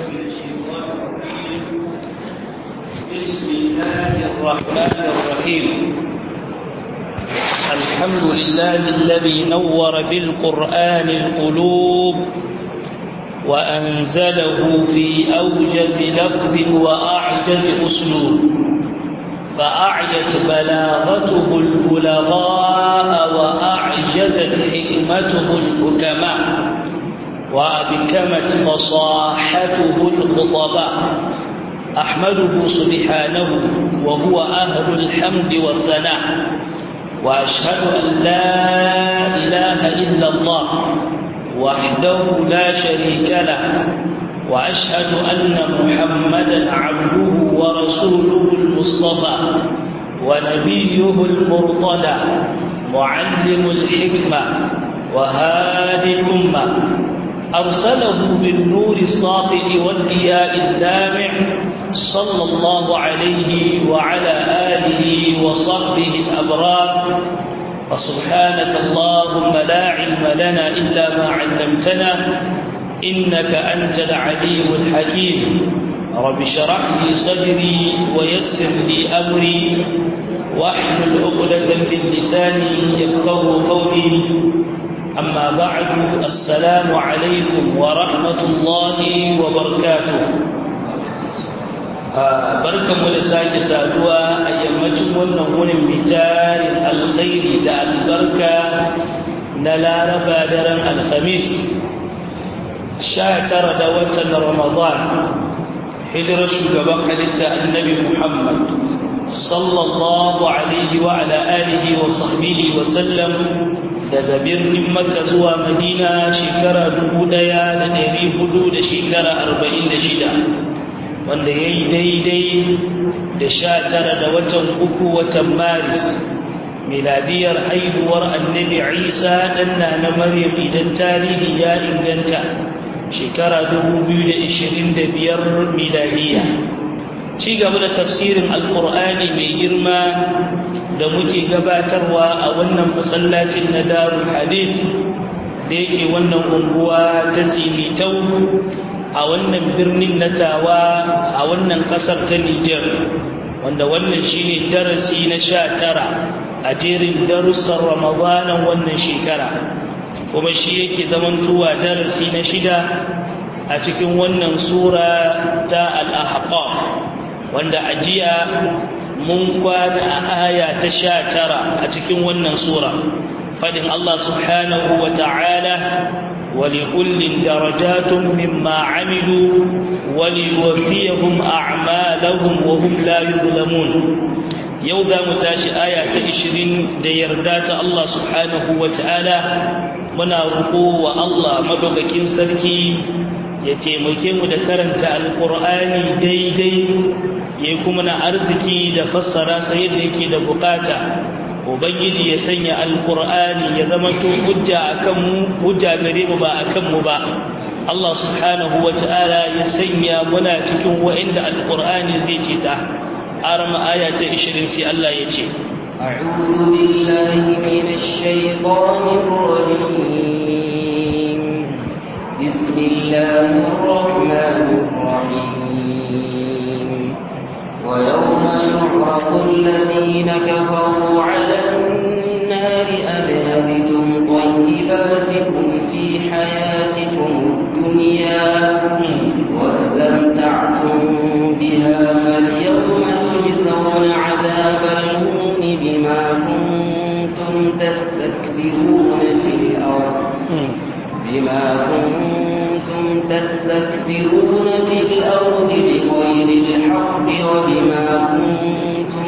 من الشيطان الرجيم بسم الله الرحمن الرحيم الحمد لله الذي نور بالقرآن القلوب وأنزله في أوجز لفظ وأعجز أسلوب فأعيت بلاغته البلغاء وأعجزت حكمته الحكماء وأبكمت فصاحته الخطباء أحمده سبحانه وهو أهل الحمد والثناء وأشهد أن لا إله إلا الله وحده لا شريك له وأشهد أن محمدا عبده ورسوله المصطفى ونبيه المرتضى معلم الحكمة وهادي الأمة أرسله بالنور الساطع والضياء اللامع صلى الله عليه وعلى آله وصحبه الأبرار فسبحانك اللهم لا علم لنا إلا ما علمتنا إنك أنت العليم الحكيم رب اشرح لي صدري ويسر لي أمري واحلل عقدة من لساني يفقه قولي أما بعد السلام عليكم ورحمة الله وبركاته barkanmu da sake saduwa a yammacin wannan wurin bitarin alkhairi da albarka na laraba daren alhamis sha tara da watan ramadan hijirar shugaban halitta annabi muhammad sallallahu alaihi wa ala alihi wa sahbihi wa sallam daga birnin makka zuwa madina shekara dubu ɗaya da ɗari hudu da shekara arba'in da shida wanda ya yi daidai da sha tara da watan uku watan maris miladiyar haihuwar annabi isa ɗanna na maryam idan tarihi ya inganta shekara dubu biyu da ishirin da biyar miladiya ci gaba da tafsirin alkur'ani mai girma da muke gabatarwa a wannan masallacin na darul hadith da yake wannan unguwa ta tsimitau a wannan birnin na tawa a wannan ƙasar ta Nijar wanda wannan shine darasi na sha tara a jerin darussan ramadanan wannan shekara kuma shi yake zamantowa darasi na shida a cikin wannan sura ta al-ahqaf wanda a jiya mun kwana a aya ta sha tara a cikin wannan sura fadin Allah subhanahu wa ta'ala ولكل درجات مما عملوا وليوفيهم أعمالهم وهم لا يظلمون يوضا متاش آية عشرين ديردات الله سبحانه وتعالى منا رقو والله مدوككين سركي يتيمكي مدكرنت القرآن دي دي يكمنا أرزكي دفسر سيدك دبقاتا ubangiji ya sanya alkur'ani ya zamanto hujja akan mu hujja gare mu ba akan mu ba Allah subhanahu wa ta'ala ya sanya muna cikin wa'inda alkur'ani zai ce ta arama aya ta 20 sai Allah ya ce أعوذ بالله من الشيطان الرجيم بسم الله الرحمن الرحيم ويوم يعرض الذين كفروا على النار أذهبتم طيباتكم في حياتكم الدنيا واستمتعتم بها فاليوم تجزون عذاب الهون بما كنتم تستكبرون في الأرض بما كنتم تستكبرون في الأرض بغير الحق وبما كنتم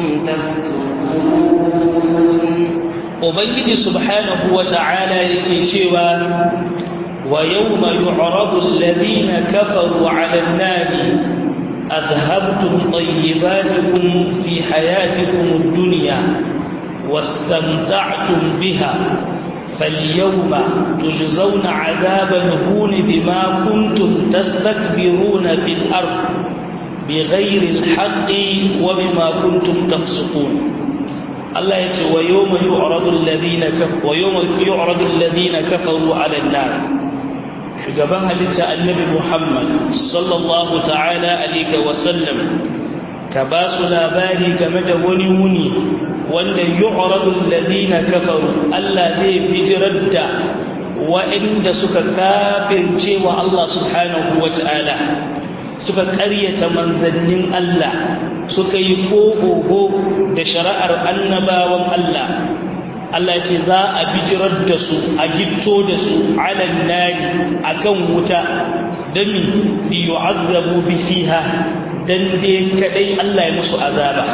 تفسقون Ubangiji subhanahu wa ta'ala yake cewa wa yawma yu'radu alladhina kafaru 'ala an-nari adhhabtum tayyibatikum fi hayatikum ad-dunya wastamta'tum biha فاليوم تجزون عذاب الهون بما كنتم تستكبرون في الأرض بغير الحق وبما كنتم تفسقون الله يتي ويوم يعرض الذين كف ويوم يعرض الذين كفروا على النار shugaban halitta annabi Muhammad sallallahu ta'ala alaihi wasallam ka ba su labari game da wani wuni wanda yu'radu alladhina kafaru Allah zai bijirar da wa'inda suka kafirce wa Allah subhanahu wa ta'ala suka ƙaryata manzannin Allah suka yi ƙoƙoƙo da shari'ar annabawan Allah Allah ce za a bijirar da su a gitto da su alan nari akan wuta dami bi yu'azzabu bi fiha dan dai kadai Allah ya musu azaba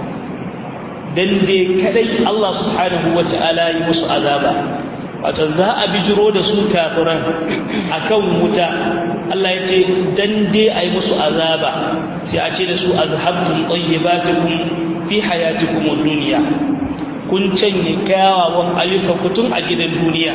dan dai kadai Allah subhanahu wata'ala ya musu azaba wato za a bijiro da su kafiran akan wuta Allah ya ce dan dai ai musu azaba sai a ce da su azhabtum tayyibatukum fi hayatikum ad-dunya kun canye kyawawan ayyukan ku tun a gidan duniya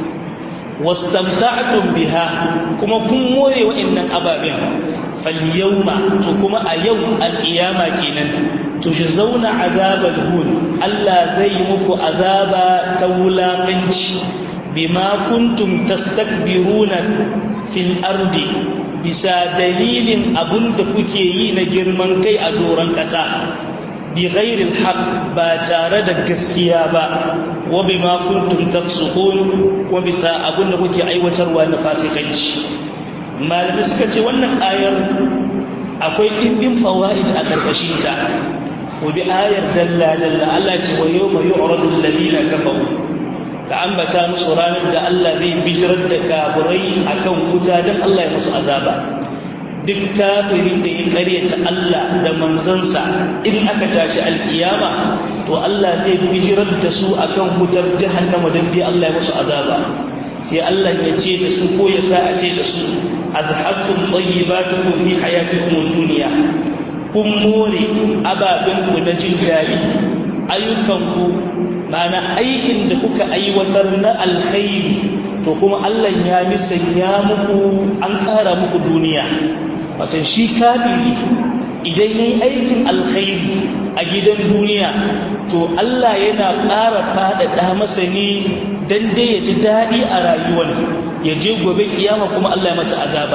wastamta'tum biha kuma kun more wa'annan ababen falyawma to kuma a yau alkiyama kenan to shi zauna azabal hun Allah zai muku azaba ta wulaƙanci bima kuntum tastakbiruna fil ardi bisa dalilin abun da kuke yi na girman kai a doron ƙasa bi ghairil haqq ba tare da gaskiya ba wa bima kuntum tafsukun wa bisa abun da kuke aiwatarwa na fasikanci malamai suka ce wannan ayar akwai ɗimbin fawaid a ƙarƙashin ta ko bi ayar dalla dalla Allah ce wa yawma yu'radu alladhina kafaru ka ambata musu ranar da Allah zai bijirar da kafirai akan wuta dan Allah ya musu azaba duk kafirin da ya karyata Allah da manzansa in aka tashi alkiyama to Allah zai bijirar da su akan wutar jahannama dan dai Allah ya musu azaba sai Allah ya ce da su ko ya sa a ce da su azhabtum tayyibatukum fi hayatikum ad-dunya kun more ababen ku na jin daɗi ayyukanku ma'ana aikin da kuka aiwatar na alkhairi to kuma Allah ya misanya muku an ƙara muku duniya watan shi kafiri idan yayi aikin alkhairi a gidan duniya to Allah yana ƙara faɗaɗa masa ne dan dai ya ji daɗi a rayuwar ya je gobe kiyama kuma Allah ya masa azaba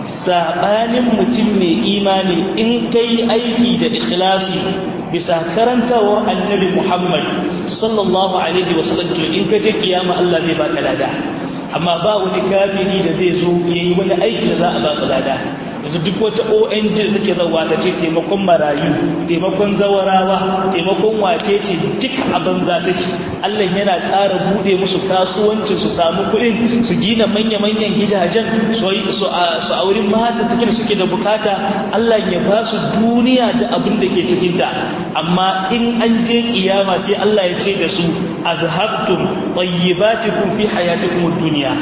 sabanin mutum mai imani in kai aiki da ikhlasi bisa karantawar annabi Muhammad sallallahu alaihi wasallam to in ka je kiyama Allah zai baka lada amma ba wani kafiri da zai zo yayi wani aiki da za a ba su lada yanzu duk wata ONG da take zawa ta ce taimakon marayu taimakon zawarawa taimakon wace ce duk a banza take Allah yana ƙara buɗe musu kasuwancin su samu kuɗin su gina manya-manyan gidajen su auri mata take da suke da bukata Allah ya ba su duniya da abin da ke cikinta amma in an je kiyama sai Allah ya ce da su azhabtum tayyibatikum fi hayatikum ad-dunya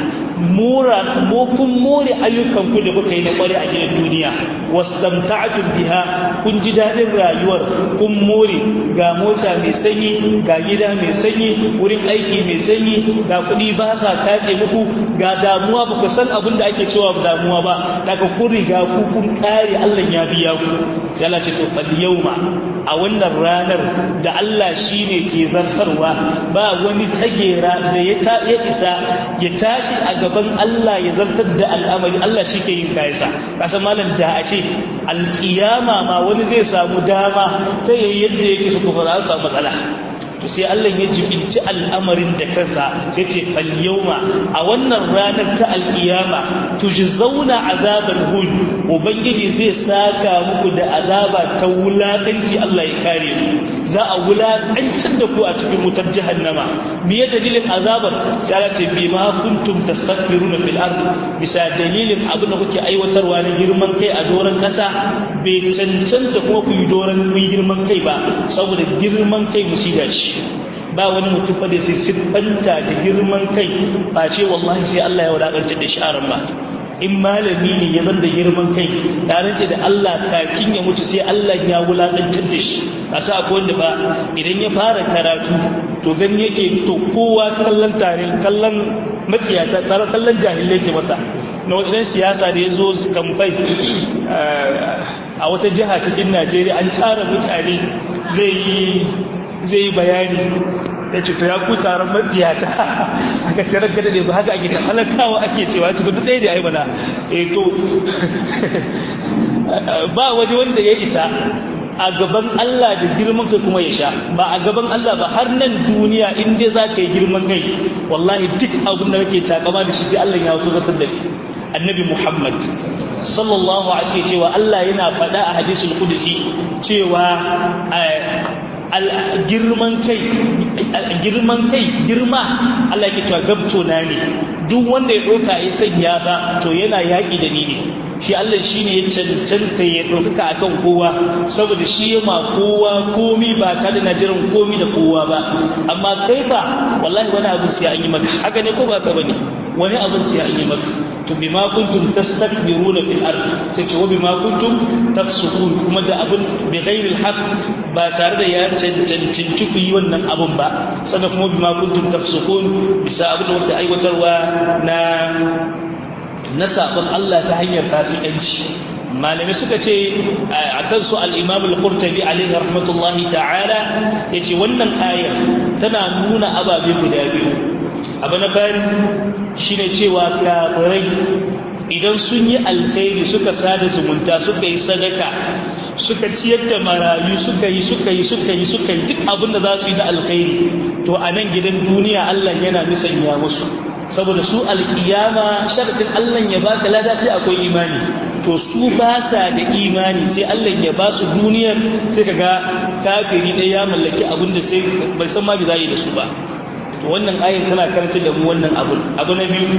mura mo kun more ayyukan ku da kuka yi na kware a gidan duniya wastamta'tum biha kun ji dadin rayuwar kun more ga mota mai sanyi ga gida mai sanyi wurin aiki mai sanyi ga kuɗi ba sa kace muku ga damuwa ba ku san abin da ake cewa damuwa ba daga kun riga ku kun kare Allah ya biya ku sai Allah ce to fal yawma a wannan ranar da Allah shine ke zartarwa ba wani tagera da ya isa ya tashi a gaban Allah ya zartar da al'amari Allah shi ke yin kayansa kasan malam da a ce alƙiyama ma wani zai samu dama ta yayi yadda yake su kuma za su samu matsala to sai Allah ya jibinci al'amarin da kansa sai ce fal yawma a wannan ranar ta alkiyama tujzauna azabal hun ubangiji zai saka muku da azaba ta wulakanci Allah ya kare ku za a wulakantar da ku a cikin wutar jahannama me ya dalilin azabar sai Allah ce bima kuntum tastakbiruna fil ard bisa dalilin abin da kuke aiwatarwa na girman kai a doron kasa bai cancanta kuma ku yi doron ku yi girman kai ba saboda girman kai musiba ce ba wani mutum fa da sai siffanta da girman kai ba ce wallahi sai Allah ya wadakanta da shi ba in malami ne ya zanda girman kai tare ce da Allah kakin ya mutu sai Allah ya wulakantar da shi kasa akwai wanda ba idan ya fara karatu to gan yake to kowa kallon tare kallon maciyata tare kallon jahilai ke masa na wadannan siyasa da ya zo kamfai a wata jiha cikin najeriya an tara mutane zai yi zai yi bayani ya ce to ya ku taron matsiyata aka ce ranka da ba haka ake ta halakawa ake cewa cikin duk ɗaya da ai mana eh to ba waje wanda ya isa a gaban Allah da girman kai kuma ya sha ba a gaban Allah ba har nan duniya in dai za ka yi girman kai wallahi duk abin da kake takama da shi sai Allah ya wato zartar da kai annabi Muhammad sallallahu alaihi cewa Allah yana faɗa a hadisul qudsi cewa girman kai girman kai girma Allah yake cewa gabto na ne duk wanda ya ɗauka ya sanya sa to yana yaƙi da ni ne shi Allah shi ne ya cancanta ya ɗaukaka a kan kowa saboda shi ya ma kowa komi ba tare da jiran komi da kowa ba amma kai ba wallahi wani abin sai an yi maka haka ne ko ba ka bane wani abin sai an yi maka to bima kuntum tastakbiruna fil ard sai ce wa bima kuntum tafsukun kuma da abin bi ghairi al ba tare da ya cancanci ku yi wannan abin ba sannan kuma bima kuntum tafsukun bisa abin da kuke aiwatarwa na na sabon Allah ta hanyar fasikanci malamai suka ce a kansu al-imam al-qurtubi alaihi rahmatullahi ta'ala yace wannan ayar tana nuna ababe guda biyu abu na fari shine cewa kafirai idan sun yi alkhairi suka sada zumunta suka yi sadaka suka ciyar da marayu suka yi suka yi suka yi suka yi duk abin da za su yi na alkhairi to a nan gidan duniya Allah yana nisanya musu saboda su alkiyama sharadin Allah ya baka lada sai akwai imani to su ba sa da imani sai Allah ya ba su duniyar sai kaga kafiri ɗaya ya mallaki abin da sai bai san ma bi za yi da su ba to wannan ayin tana karanta da mu wannan abu abu na biyu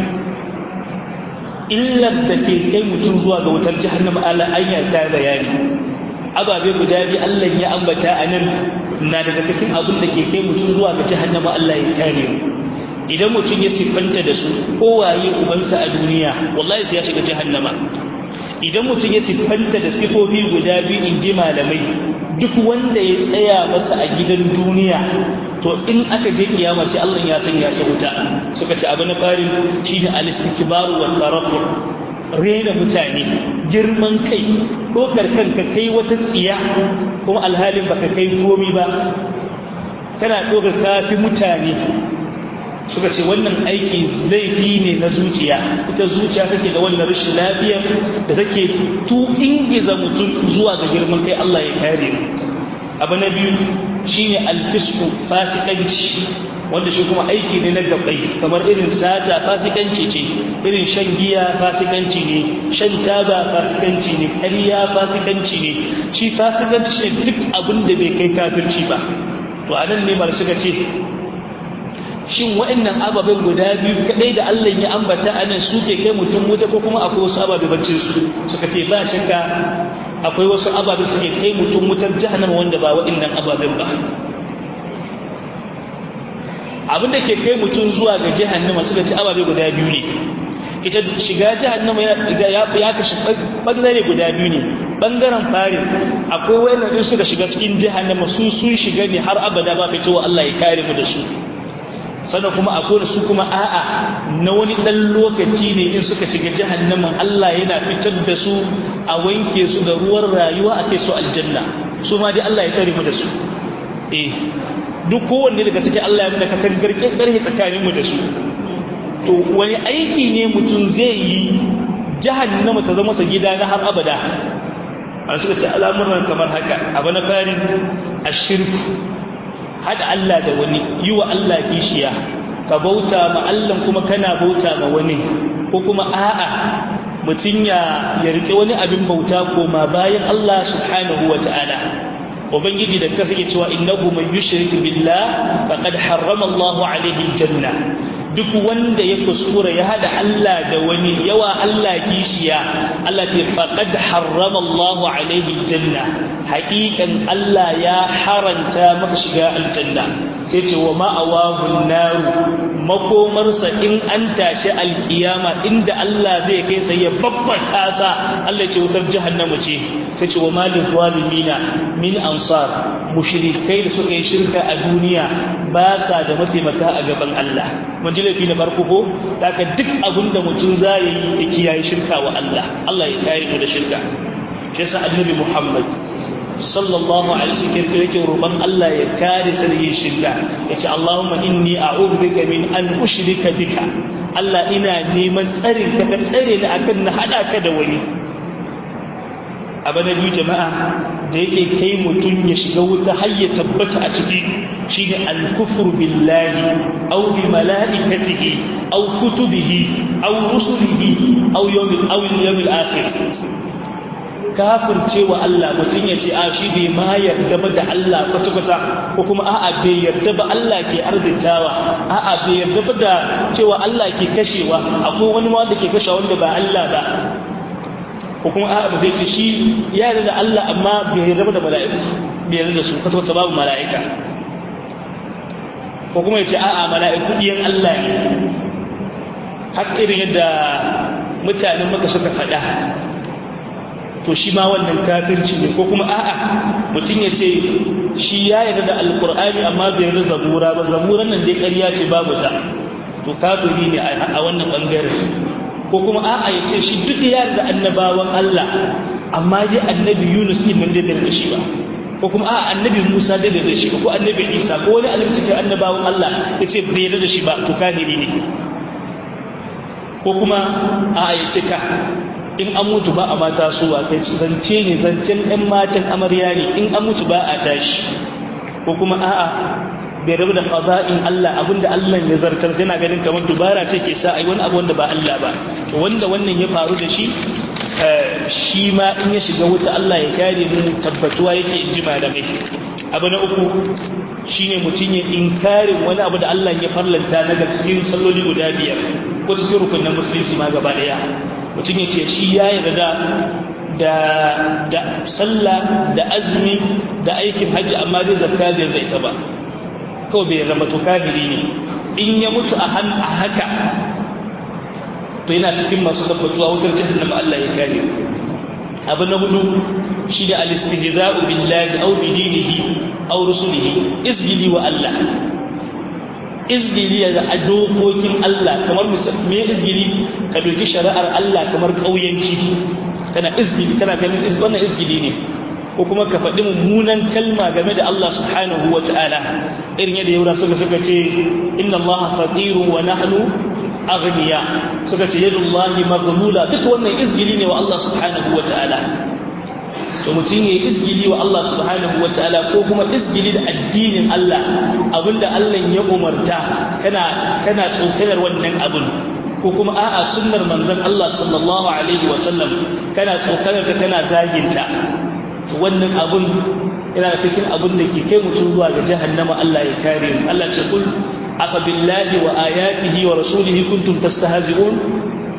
illar da ke kai mutum zuwa ga wutar jahannama Allah anya ta bayani ababe guda biyu Allah ya ambata a nan na daga cikin abin da ke kai mutum zuwa ga jahannama Allah ya kare mu idan mutum ya siffanta da su kowaye ubansa a duniya wallahi sai ya shiga jahannama idan mutum ya siffanta da sifofi guda biyu in ji malamai duk wanda ya tsaya masa a gidan duniya to in aka je kiyama sai Allah ya sanya sa wuta suka ce abu na farin shine al-istikbaru wa tarafu rena mutane girman kai dokar kanka kai wata tsiya kuma alhalin baka kai komi ba kana dokar kafi mutane suka ce wannan aiki laifi ne na zuciya ita zuciya take da wannan rashin lafiya da take tu ingiza mutum zuwa ga girman kai Allah ya kare mu abu na biyu shine alfisku fasikanci wanda shi kuma aiki ne na gabai kamar irin sata fasikanci ce irin shan giya fasikanci ne shan taba fasikanci ne ƙarya fasikanci ne shi fasikanci shi duk abin da bai kai kafirci ba to anan ne mar suka ce shin waɗannan ababen guda biyu kaɗai da Allah ya ambata a nan suke kai mutum wuta ko kuma akwai wasu ababe bacin su suka ce ba shakka akwai wasu ababe suke kai mutum wutar jahannama wanda ba waɗannan ababen ba abin da ke kai mutum zuwa ga jahannama suka ce ababe guda biyu ne ita shiga jahannama ya kashi ɓangare guda biyu ne ɓangaren farin akwai wayannan in suka shiga cikin jahannama su sun shiga ne har abada ba fitowa Allah ya kare mu da su sannan kuma akwai su kuma a'a na wani ɗan lokaci ne in suka shiga jahannaman Allah yana fitar da su a wanke su da ruwan rayuwa a kai su aljanna su ma dai Allah ya tsare mu da su eh duk kowanne daga cikin Allah ya muna katangar ƙarfe tsakanin mu da su to wani aiki ne mutum zai yi jahannama ta zama sa gida na har abada a suka ce al'amuran kamar haka abu na farin ashirku haɗa Allah da wani yi wa Allah kishiya ka bauta ma Allah kuma kana bauta ma wani ko kuma a'a mutum ya ya rike wani abin bauta koma bayan Allah subhanahu wa ta'ala ubangiji da kasa ke cewa innahu man yushrik billah faqad harrama Allah alaihi janna duk wanda ya kuskura ya hada Allah da wani yawa Allah kishiya Allah ce faqad harrama Allah alaihi janna haƙiƙan Allah ya haranta masa shiga aljanna sai ce wa ma'awahu naru makomarsa in an tashi alkiyama inda Allah zai kai sai ya babbar kasa Allah ce wutar jahannama ce sai ce wa malil zalimina min ansar mushrikai da suka yi shirka a duniya ba sa da mataimaka a gaban Allah mun ji laifi na farko ko daga duk abin da mutum za ya yi ya kiyaye shirka wa Allah Allah ya kare mu da shirka shi yasa annabi Muhammad sallallahu alaihi wasallam yake roƙon Allah ya kare sa da yin shirka yace Allahumma inni a'udhu bika min an ushrika bika Allah ina neman tsarin ka ka tsare ni akan na hada ka da wani abu na biyu jama'a da yake kai mutum ya shiga wuta har ya tabbata a ciki shine al-kufru billahi aw bi mala'ikatihi aw kutubihi aw rusulihi aw yawmil aw yawmil akhir kafirce wa Allah mutum ya ce a shi bai ma yarda ba da Allah kwata-kwata ko kuma a'a bai yarda ba Allah ke arzitawa a'a bai yarda ba da cewa Allah ke kashewa akwai wani wanda ke kashewa wanda ba Allah ba ko kuma a'a ba zai ce shi ya yarda da Allah amma bai yarda ba da mala'iku bai yarda da su kwata-kwata babu mala'ika ko kuma ya ce a'a mala'iku ɗiyan Allah ne har irin yadda mutanen maka suka faɗa to shi ma wannan kafirci ne ko kuma a'a mutum ya ce shi ya yarda da alkur'ani amma bai yarda zabura ba zaburan nan dai ƙarya ce babu ta to kafiri ne a wannan bangaren ko kuma a'a ya ce shi duk ya yarda annabawan Allah amma dai annabi Yunus din nan dai bai da shi ba ko kuma a'a annabi Musa dai bai da shi ba ko annabi Isa ko wani annabi cikin annabawan Allah ya ce bai yarda da shi ba to kafiri ne ko kuma a'a ya ce ka in an mutu ba a mata su a kai zance ne zancen ɗan matan amarya ne in an mutu ba a tashi ko kuma a'a bai rabu da qada'in Allah abinda Allah ya zartar sai na ganin kamar dubara ce ke sa ai wani abu wanda ba Allah ba to wanda wannan ya faru da shi shi ma in ya shiga wuta Allah ya kare mu tabbatuwa yake in ji malamai abu na uku shine mutum ya inkarin wani abu da Allah ya farlanta na cikin salloli guda biyar ko cikin rukunin musulunci ma gaba daya mutum ya ce shi ya yarda da da sallah da azumi da aikin hajji amma dai zakka bai yarda ita ba kawai bai yarda to kafiri ne in ya mutu a han a haka to yana cikin masu tabbatuwa wutar jahannama Allah ya kare abu na hudu shi da al-istihza'u billahi aw bi dinihi aw rusulihi izgili wa Allah izgili da dokokin Allah kamar me izgili ka doki shari'ar Allah kamar kauyanci kana izgili kana ganin wannan izgili ne ko kuma ka faɗi mummunan kalma game da Allah subhanahu wa ta'ala irin yadda yaura suka suka ce inna Allah faqirun wa nahnu aghniya suka ce yadullahi maghlula duk wannan izgili ne wa Allah subhanahu wa ta'ala to mutum ya izgili wa Allah subhanahu wa ta'ala ko kuma izgili da addinin Allah abinda Allah ya umarta kana kana tsokanar wannan abin ko kuma a'a sunnar manzon Allah sallallahu alaihi wa sallam kana tsokanar ta kana zaginta to wannan abun yana cikin abin da ke kai mutum zuwa ga jahannama Allah ya kare mu Allah ce kul afa billahi wa ayatihi wa rasulihi kuntum tastahzi'un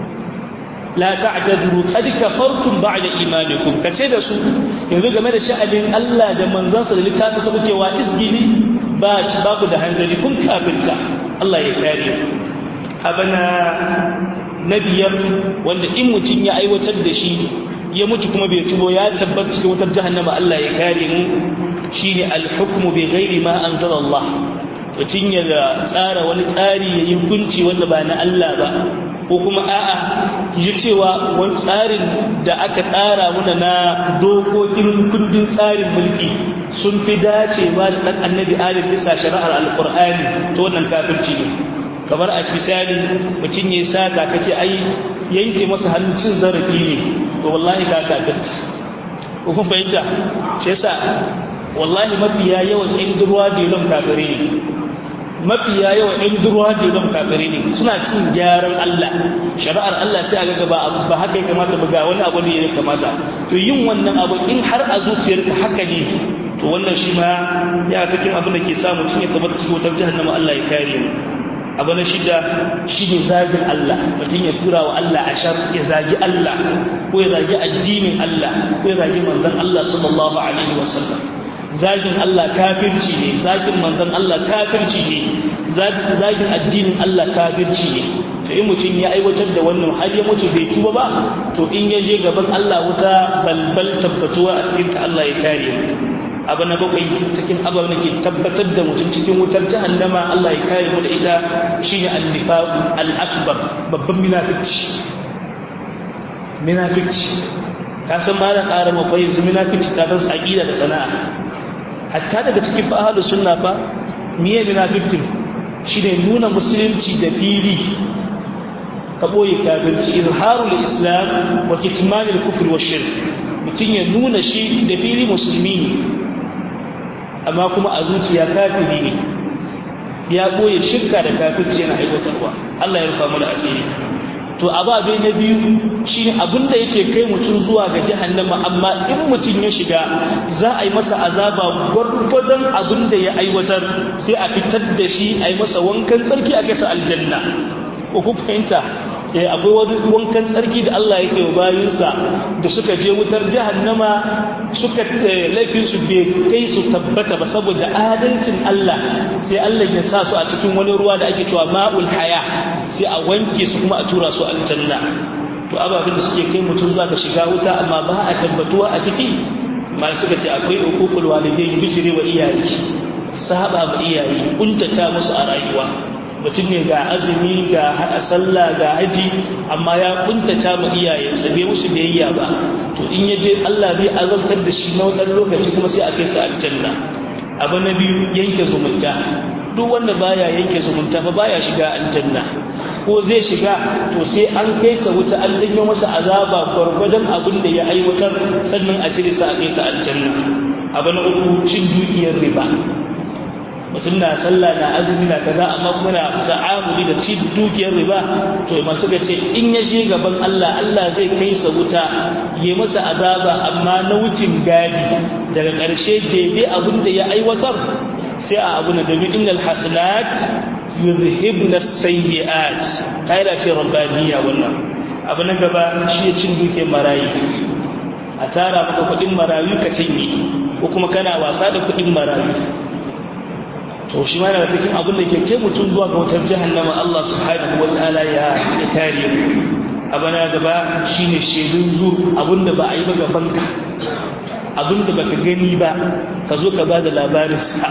la ta'tadiru qad kafartum ba'da imanikum kace da su yanzu game da sha'anin Allah da manzansa da littafin sa kuke wa isgili ba shi ba ku da hanzari kun kafirta Allah ya kare abana na biyar wanda in mutum ya aiwatar da shi ya mutu kuma bai tubo ya tabbata cikin wutar jahannama Allah ya kare mu shine al-hukmu bi ghairi ma anzala Allah mutum ya tsara wani tsari ya yi hukunci wanda ba na Allah ba ko kuma a'a ji cewa wani tsarin da aka tsara muna na dokokin kundin tsarin mulki sun fi dacewa da ɗan annabi adam bisa shari'ar alƙur'ani ta wannan kafirci ne kamar a misali mutum ya sata ka ce ai yanke masa hannun cin zarafi ne to wallahi ka kafirta ko kun fahimta shi yasa wallahi mafiya yawan yan durwa delon kafire ne mafiya yawan yan durwa delon kafire ne suna cin gyaran Allah shari'ar Allah sai a ga ba ba haka ya kamata ba ga wani abu ne ya kamata to yin wannan abu in har a zuciyarka haka ne to wannan shi ma ya cikin abin da ke samu mutum ya tabbata cikin wutar jahannama Allah ya kare mu abu na shida shi ne zagin Allah mutum ya tura wa Allah a shar ya zagi Allah ko ya zagi addinin Allah ko ya zagi manzon Allah sallallahu alaihi wasallam zagin Allah kafirci ne zagin manzon Allah kafirci ne zagin addinin Allah kafirci ne to in mutum ya aiwatar da wannan har ya mutu bai tuba ba to in ya je gaban Allah wuta balbal tabbatuwa a cikin ta Allah ya kare mu abu na bakwai cikin abu da ke tabbatar da mutum cikin wutar jahannama Allah ya kare mu da ita shine an-nifaq al-akbar babban munafici munafici ka san ma da ƙara mafai zumina fici ta tansa aƙida da sana'a hatta daga cikin fa ahlus sunna fa miye munafiqin shine nuna musulunci da fili ka boye kafirci izharul islam wa kitmanul kufr wa shirk mutun ya nuna shi da fili musulmi ne amma kuma a zuciya kafiri ne ya boye shirka da kafirci yana aiwatarwa Allah ya rufa mu da asiri to ababe na biyu shine abinda yake kai mutum zuwa ga jahannama amma in mutum ya shiga za a yi masa azaba gwargwadon abinda ya aiwatar sai a fitar da shi a yi masa wankan tsarki a kasa aljanna ko ku fahimta eh akwai wani wankan tsarki da Allah yake wa bayinsa da suka je wutar jahannama suka laifin su bai kai su tabbata ba saboda adalcin Allah sai Allah ya sa su a cikin wani ruwa da ake cewa ma'ul haya sai a wanke su kuma a tura su aljanna to ababen da suke kai mutum zuwa ga shiga wuta amma ba a tabbatuwa a ciki mal suka ce akwai hukukul walidain bijire wa iyaye saba ma iyaye kuntata musu a rayuwa mutum ne ga azumi ga sallah ga haji amma ya kuntata ma iyayensa bai musu biyayya ba to in ya je Allah zai azabtar da shi na wannan lokaci kuma sai a kai sa aljanna abu na biyu yanke zumunta duk wanda baya yanke zumunta fa baya shiga aljanna ko zai shiga to sai an kai sa wuta an danyo masa azaba gwargwadon abin da ya aiwatar sannan a cire sa a kai sa aljanna abu na uku cin dukiyar riba mutum na sallah na azumi na kaza amma kuma na ta'amuli da ci dukiyar riba to imam suka ce in ya shi gaban Allah Allah zai kai sa wuta ya masa azaba amma na wucin gadi daga ƙarshe daidai abin da ya aiwatar sai a abu na domin innal hasanat yuzhibna sayyi'at kaida ce rabbaniya wannan abu na gaba shi ya cin dukiyar marayi a tara maka kuɗin marayu ka cinye ko kuma kana wasa da kuɗin marayu to shi ma daga cikin abin da ke kai mutum zuwa ga wutar jahannama Allah subhanahu wa ta'ala ya ya kare mu abana gaba shine shedun zur abin da ba a yi ba gaban ka abin da baka gani ba ka zo ka bada labarin sa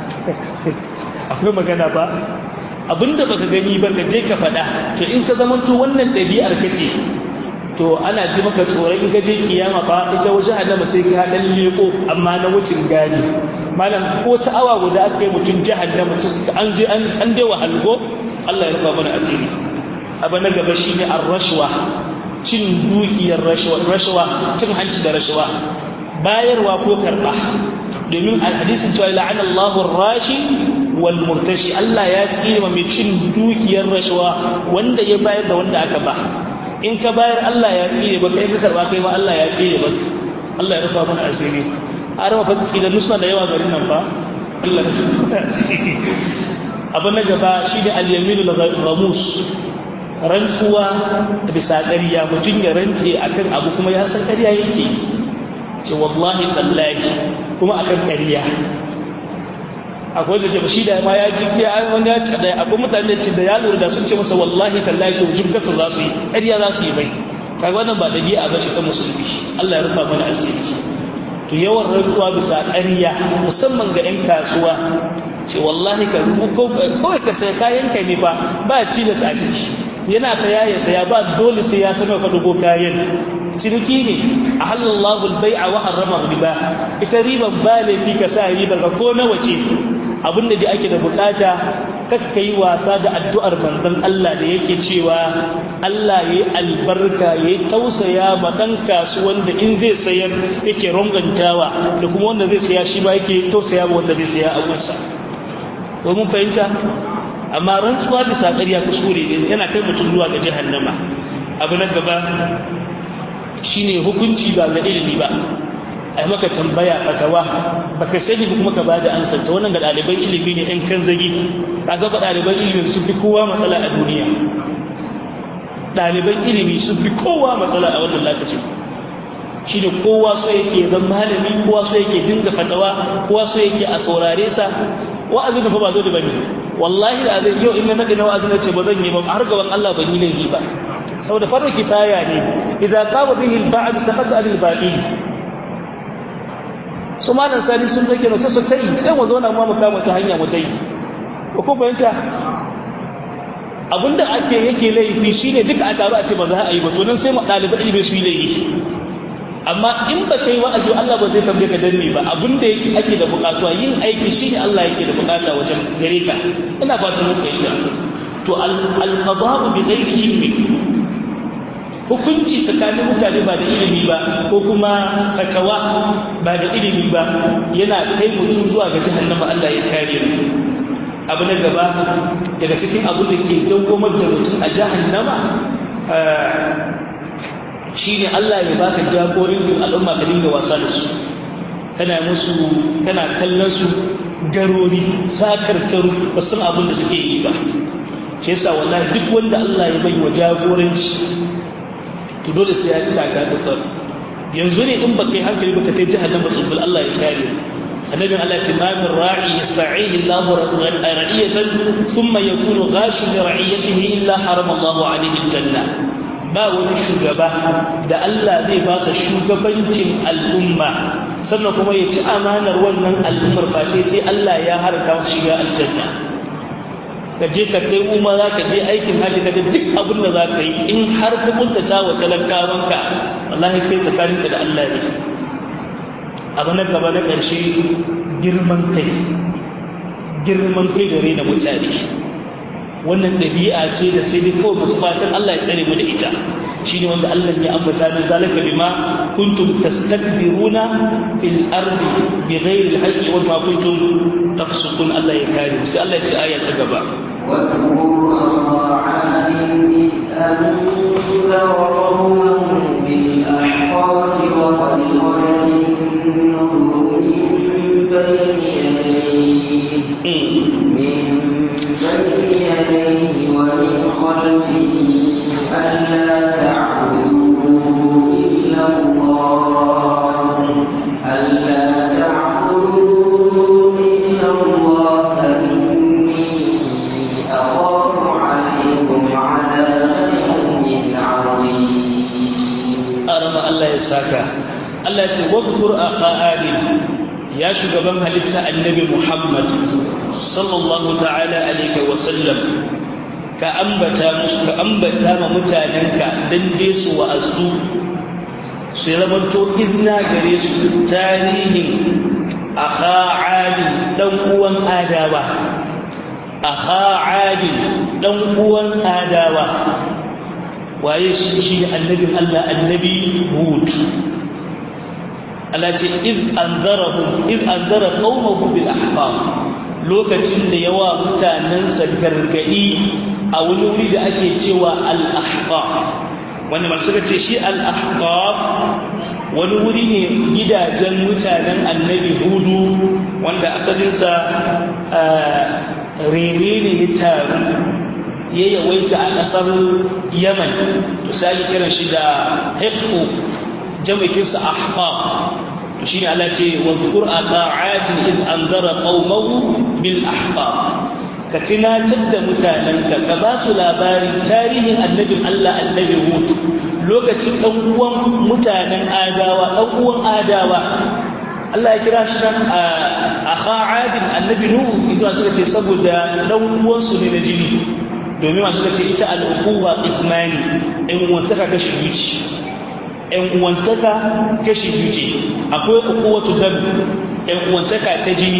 akwai magana ba abin da baka gani ba ka je ka faɗa to in ka zamanto wannan ɗabi'ar ka ce to ana ji maka tsoron in ka je kiyama ba ita waje adama sai ka dan leko amma na wucin gadi malam ko ta awa guda aka yi mutum jahannama an je an dai wahalgo Allah ya rufa mana asiri abu na gaba shine ar-rashwa cin dukiyar rashwa rashwa cin hanci da rashwa bayarwa ko karba domin alhadisin cewa la'ana Allahu ar-rashi wal murtashi Allah ya tsire mai cin dukiyar rashwa wanda ya bayar da wanda aka ba in ka bayar Allah ya tsire baka in ka karba kai ma Allah ya tsire baka Allah ya rufa mana asiri har ma fatsi da nusna da yawa garin nan ba Allah ya rufa mana asiri abu na gaba shi ne al-yaminul ghamus rantsuwa bisa ƙarya mutum ya rantse akan abu kuma ya san ƙarya yake ce wallahi tallahi kuma akan ƙarya akwai da ce shi da ma ya ji ya wani ya ce da akwai mutane ce da ya lura da sun ce masa wallahi tallahi to jibgata za su yi ƙarya za su yi bai kaga wannan ba dabi'a ba ce ta musulmi Allah ya rufa mana asiri to yawan rantsuwa bisa ƙarya musamman ga 'yan kasuwa ce wallahi ka zubu kawai ka saya kayan ka ne fa ba cilas a ciki yana saya ya saya ba dole sai ya sanar ka dubo kayan ciniki ne a halallahu bai'a wa harrama riba ita riban ba laifi ka sa ribar ka ko nawa ce abinda da ake da bukata kakka yi wasa da addu'ar manzon Allah da yake cewa Allah ya yi albarka ya yi tausaya ma ɗan kasuwan da in zai sayar yake rongantawa da kuma wanda zai saya shi ba yake tausaya ma wanda zai saya abunsa domin fahimta amma rantsuwa bisa ƙarya kuskure ne yana kai mutum zuwa ga jahannama abu na gaba shine hukunci ba ga ilimi ba a maka tambaya fatawa baka sani ba kuma ka bada ansar ta wannan ga ɗaliban ilimi ne ɗan kan zagi ka saba ɗaliban ilimi sun fi kowa matsala a duniya ɗaliban ilimi sun fi kowa matsala a wannan lokacin shi ne kowa so yake zan malami kowa so yake dinga fatawa kowa so yake a saurare sa wa'azin da fa ba zo da bane wallahi da zai yau in na nadi na wa'azin da ce ba zan yi ba har gaban Allah ban yi laifi ba saboda farko kifaya ne idan qama bihi al-ba'd saqata al-baqi su malam sani sun dake na sassa tayi sai mu zauna mu kama ta hanya mu tayi ko ko bayanta abinda ake yake laifi shine duka a taru a ce ba za a yi ba to nan sai mu ɗalibai ilimi su yi laifi amma in ba kai wa'azi Allah ba zai tambaye ka danne ba abin da yake ake da bukatuwa yin aiki shine Allah yake da bukata wajen gare ka ina fatan mun fahimta to al-qada'u bi ghairi ilmi hukunci tsakanin mutane ba da ilimi ba ko kuma fatawa ba da ilimi ba yana kai mutum zuwa ga jahannama Allah ya kare mu abu na gaba daga cikin abin da ke dawwamar da mutum a jahannama shine Allah ya baka jagorancin al'umma ka dinga wasa da su kana musu kana kallon su garori sakarkaru ba san abin da suke yi ba shi yasa wallahi duk wanda Allah ya bai wa jagoranci to dole sai ya fita ga tsatsar yanzu ne in baka yi hankali baka tai jahannama tsubbul Allah ya kare annabi Allah ce ma min ra'i yasta'ihi Allah ra'iyatan thumma yakunu ghashin li ra'iyatihi illa harama Allah alayhi aljanna ba wani shugaba da Allah zai ba sa shugabancin al'umma sannan kuma ya ci amanar wannan al'ummar face sai Allah ya harka shiga aljanna ka je ka kai umara ka je aikin haji ka je duk abin da za ka yi in har ka kuntata wa talakawanka wallahi kai tsakaninka da Allah ne abu na gaba na ƙarshe girman kai girman kai da raina mutane wannan ɗabi'a ce da sai dai kawai masu fatan Allah ya tsare mu da ita shine wanda Allah ya ambata min zalika bima kuntum tastakbiruna fil ardi bighairi al-haqqi wa ma kuntum tafsukun Allah ya kare sai Allah ya ce aya ta gaba واذكر أخا عاد إذ أنذر قومه بالأحقاف وقد خلت النذر من بين يديه من بين يديه ومن خلفه ألا تعبدوا إلا الله ألا تعبدوا إلا الله إني أخاف عليكم عذاب يوم عظيم arama Allah ya saka Allah ya ce wadkur akha adin ya shugaban halitta annabi Muhammad sallallahu ta'ala alaihi wa sallam ka ambata musu ka ambata ma mutanenka dan dai su wa'azu su zamanto izna gare su tarihin akha adin dan uwan adawa akha adin dan uwan adawa waye shi shi annabin Allah annabi Hud Allah ce iz anzarahum iz anzara qaumahu bil ahqaf lokacin da yawa mutanansa gargadi a wani wuri da ake cewa al ahqaf wanda masu suka ce shi al ahqaf wani wuri ne gidajen mutanen annabi Hudu wanda asalinsa rere ne ya taru ya yawaita a ƙasar yaman to sai kiran shi da haifu jama'ikinsa ahbab to shi ne Allah ce wa zukur a sa'adin in an zara ƙaumahu bil ahbab ka tunatar da mutanenka ka ba su labarin tarihin annabin Allah annabi Hud lokacin ɗan uwan mutanen adawa ɗan uwan adawa Allah ya kira shi nan a kha'adin annabi Nuhu ita suka ce saboda ɗan uwansu ne na jini domin masu ka ce ita al'ukuwa ismani ‘yan uwantaka kashi biyu ce ‘yan uwantaka kashi biyu ce akwai ukuwatu dam ‘yan uwantaka ta jini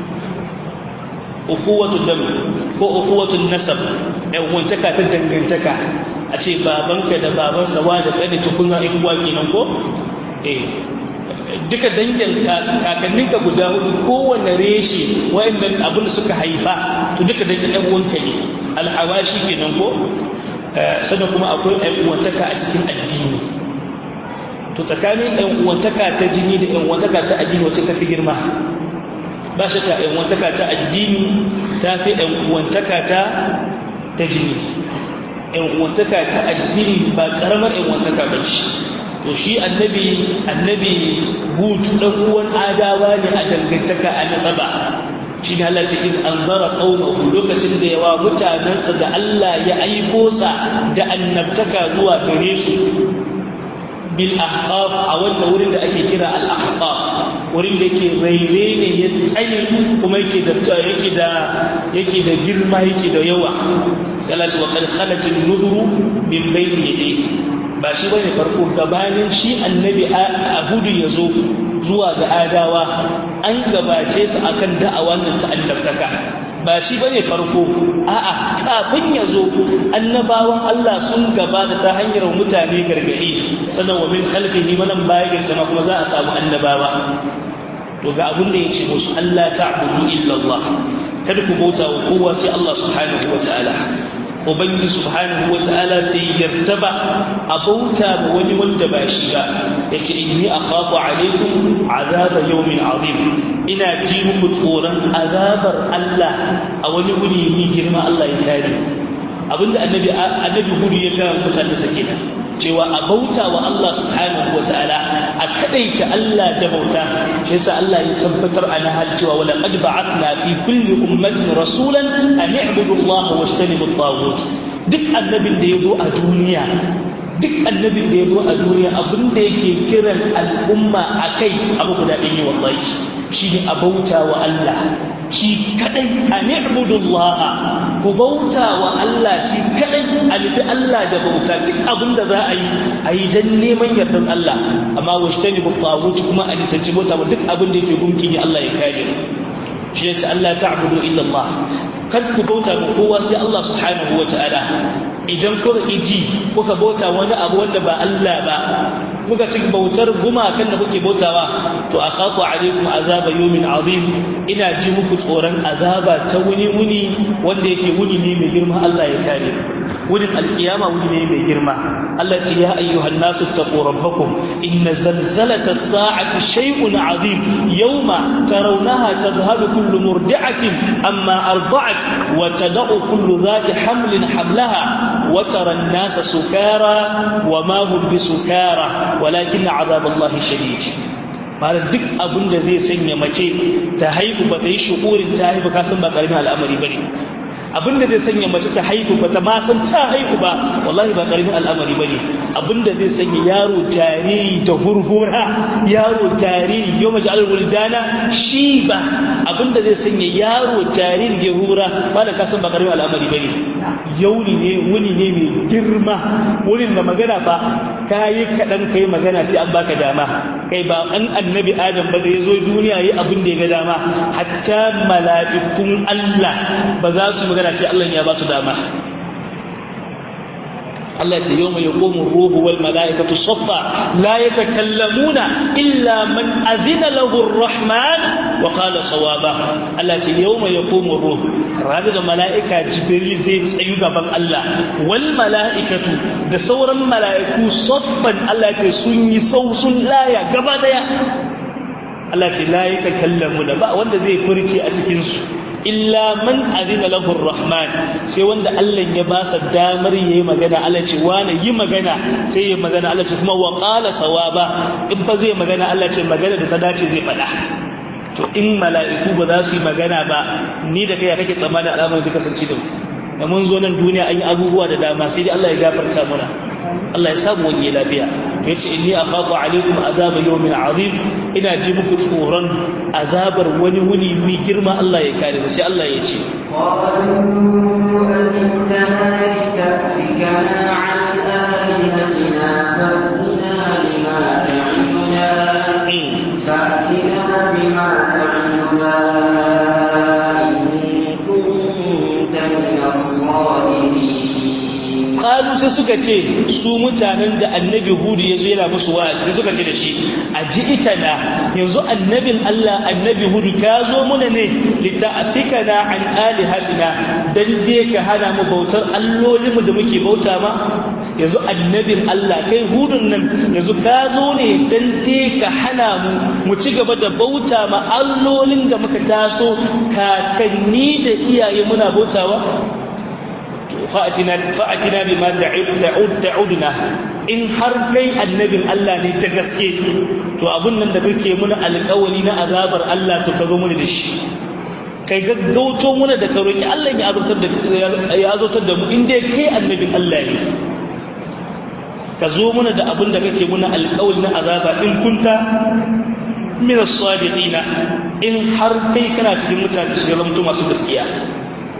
ukuwatu dam ko ukuwatu nasab ‘yan uwantaka ta dangantaka a ce babanka da babansa wa da ƙane cikin ra'ayin uwa kenan ko? eh duka dangin kakanninka guda hudu kowane reshe wayannan abin da suka haifa to duka dangin ɗan uwanka ne alhawashi kenan ko sannan kuma akwai ɗan uwantaka a cikin addini to tsakanin ɗan uwantaka ta jini da ɗan uwantaka ta addini wacce ta fi girma ba shi ka ɗan uwantaka ta addini ta fi ɗan uwantaka ta ta jini ɗan uwantaka ta addini ba ƙaramar ɗan uwantaka ba ce to shi annabi annabi hud dan uwan adawa ne a dangantaka a nasaba shi ne Allah ce in anzara qaumahu lokacin da yawa mutanansa da Allah ya aiko sa da annabtaka zuwa gare su bil ahqaf a wannan wurin da ake kira al ahqaf wurin da yake raire ne ya tsaye kuma yake da yake da yake da girma yake da yawa sai Allah ce wa qad khalat an-nudru min bayni yadayhi ba shi bane farko gabanin shi annabi Hudu ya zo zuwa ga adawa an gabace su akan da'awa nan ta annabtaka ba shi bane farko a'a kafin ya zo annabawan Allah sun gabata ta hanyar mutane gargadi sannan wa min khalfihi manan bayan sama kuma za a samu annabawa to ga abin da yace musu Allah ta'budu illa Allah kada ku bauta wa kowa sai Allah subhanahu wa ta'ala ubangiji subhanahu wa ta'ala bai yarda ba a bauta ma wani wanda ba shi ba yace inni akhafu alaikum azaba yawmin azim ina ji muku tsoron azabar Allah a wani wuni mai girma Allah ya kare abinda annabi annabi hudu ya ga mutane sake da cewa a bauta wa Allah subhanahu wa ta'ala a kadaita Allah da bauta shi yasa Allah ya tabbatar a nahal cewa wala qad ba'athna fi kulli ummatin rasulan an i'budu Allah wa ijtanibu at duk annabin da ya zo a duniya duk annabin da ya zo a duniya abin da yake kiran al'umma a kai abu guda ɗin yi wallahi shi ne a bauta wa Allah shi kadai a ni'budullaha ku bauta wa Allah shi kadai a nufi Allah da bauta duk abin da za a yi a yi don neman yardan Allah amma wa shi ta nufi kuma a nisanci bauta wa duk abin da yake gumki ne Allah ya kare shi ya ce Allah ta'budu illa Allah kar ku bauta ga kowa sai Allah subhanahu wa ta'ala idan kuka iji kuka bauta wani abu wanda ba Allah ba kuka ci bautar gumakan da kuke bautawa to akhafu alaikum azaba yawmin azim ina ji muku tsoron azaba ta wuni wuni wanda yake wuni ne mai girma Allah ya kare wurin alkiyama wuni ne mai girma Allah ce ya ayyuhan nasu taqu rabbakum inna zalzalata as-sa'ati shay'un azim yawma tarawnaha tadhhabu kullu murdi'atin amma arda'at wa tad'u kullu dhati hamlin hamlaha وترى الناس سكارى وما هم بسكارى ولكن عذاب الله شديد malam duk abin da zai sanya mace ta haihu ba ta yi shukurin ta haihu ka san ba karamin al'amari ba ne abin da zai sanya mace ta haihu ba ta ma san ta haihu ba wallahi ba karamin al'amari ba ne abin da zai sanya yaro jariri da hurhura yaro jariri yau mace alwul dana shi ba abin da zai sanya yaro jariri ya hura ba da kasan ba karamin al'amari ba ne yauni ne wuni ne mai girma wurin da magana ba ka yi kaɗan ka yi magana sai an baka dama kai ba an annabi adam ba da ya zo duniya yi abin da ya ga dama hatta mala'ikun Allah ba za su magana sai Allah ya ba su dama Allah ce yau mai yaƙomin ruhu wal mala'ikatu soffa la ya takallamuna illa man azina lahu rahman wa qala sawaba Allah ce yau mai yaƙomin ruhu ranar da mala'ika jibril zai tsayu gaban Allah wal mala'ikatu da sauran mala'iku soffan Allah ce sun yi sau sun laya gaba daya Allah ce la ya takallamuna ba wanda zai furce a cikinsu illa man azina lahu rahman sai wanda Allah ya ba sa damar yayi magana Allah ce wani yi magana sai yayi magana Allah ce kuma wa qala sawaba in ba zai magana Allah ce magana da ta dace zai faɗa to in mala'iku ba za su yi magana ba ni da kai kake tsammanin al'amarin da kasance da mu da mun zo nan duniya an yi abubuwa da dama sai dai Allah ya gafarta mana Allah ya samu wani lafiya to yace inni akhafu alaikum azaba yawmin azim ina ji muku tsoron azabar wani wuni mai girma Allah ya kare mu sai Allah ya ce فأتنا بما تعدنا إن كنت من الصادقين qalu sai suka ce su mutanen da annabi hudu ya zo yana musu wa'azi sai suka ce da shi a ji ita na yanzu annabin Allah annabi hudu ka zo muna ne lita'afikana an alihatina dan je ka hana mu bautar allolinmu da muke bauta ma yanzu annabin Allah kai hudun nan yanzu ka zo ne dan je ka hana mu mu ci gaba da bauta ma allolin da muka taso kakanni da iyaye muna bautawa fa'atina fa'atina bima ta'ud ta'ud ta'udna in har kai annabin Allah ne ta gaske to abun nan da kake muna alƙawari na azabar Allah to ka zo muna da shi kai gaggauto muna da ka roki Allah ya azurtar da ya azurtar da mu in dai kai annabin Allah ne ka zo muna da abun da kake muna alƙawari na azaba in kunta min as-sadiqina in har kai kana cikin mutane su zama masu gaskiya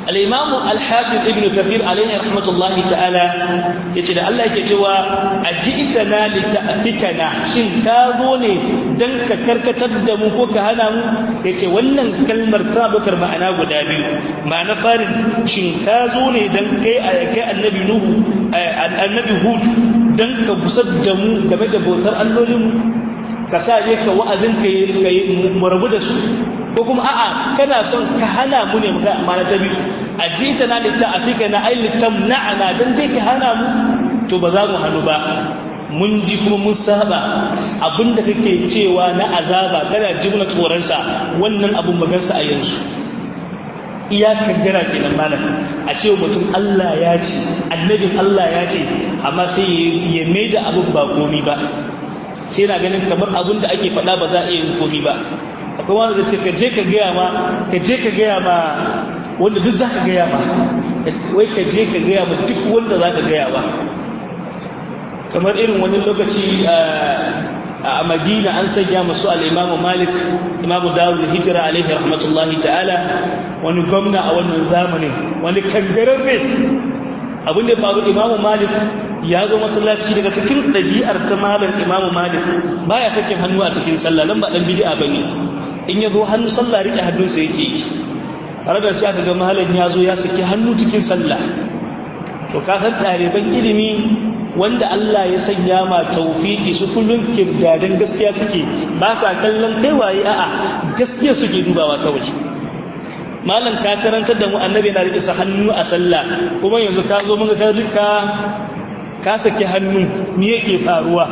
al-imam al-hafiz ibn kathir alaihi rahmatullahi ta'ala yace da Allah yake cewa ajitana li ta'fikana shin ka zo ne dan ka karkatar da mu ko ka hana mu yace wannan kalmar ta bakar ma'ana guda biyu ma'ana farin shin ka zo ne dan kai kai annabi nuhu annabi hud dan ka busar da mu game da bautar allolin ka sa je ka wa'azin ka yi mu rabu da su ko kuma a'a kana son ka hana mu ne muka amana ta biyu a jita na litta afika na ai littam na'ana dan dai ka hana mu to ba za mu hannu ba mun ji kuma mun saba abinda kake cewa na azaba kana ji muna tsoronsa wannan abun magansa a yanzu iya kaddara kenan malam a ce mutum Allah ya ce annabin Allah ya ce amma sai ya mai da abin ba komi ba sai na ganin kamar abin da ake faɗa ba za a iya yin komi ba akwai wanda zai ce ka je ka gaya ma ka je ka gaya ma wanda duk za ka gaya ma wai ka je ka gaya ma duk wanda za ka gaya ba kamar irin wani lokaci a madina an sanya masu al'imamu malik imamu dawud hijira alaihi rahmatullahi ta'ala wani gwamna a wannan zamanin wani kangararre abin da faru imamu malik ya zo masallaci daga cikin ɗabi'ar ta malam imamu malik baya sakin hannu a cikin sallah nan ba ɗan bid'a bane in ya zo hannu sallah riƙe hannunsa yake yi tare da sai aka ga malam ya zo ya saki hannu cikin sallah to ka san ɗaliban ilimi wanda Allah ya sanya ma tawfiki su kullun kirdadan gaskiya suke ba sa kallon kai waye a'a gaskiya suke dubawa kawai malam ka karantar da mu annabi na rike sa hannu a sallah kuma yanzu ka zo muka ka ka saki hannu me yake faruwa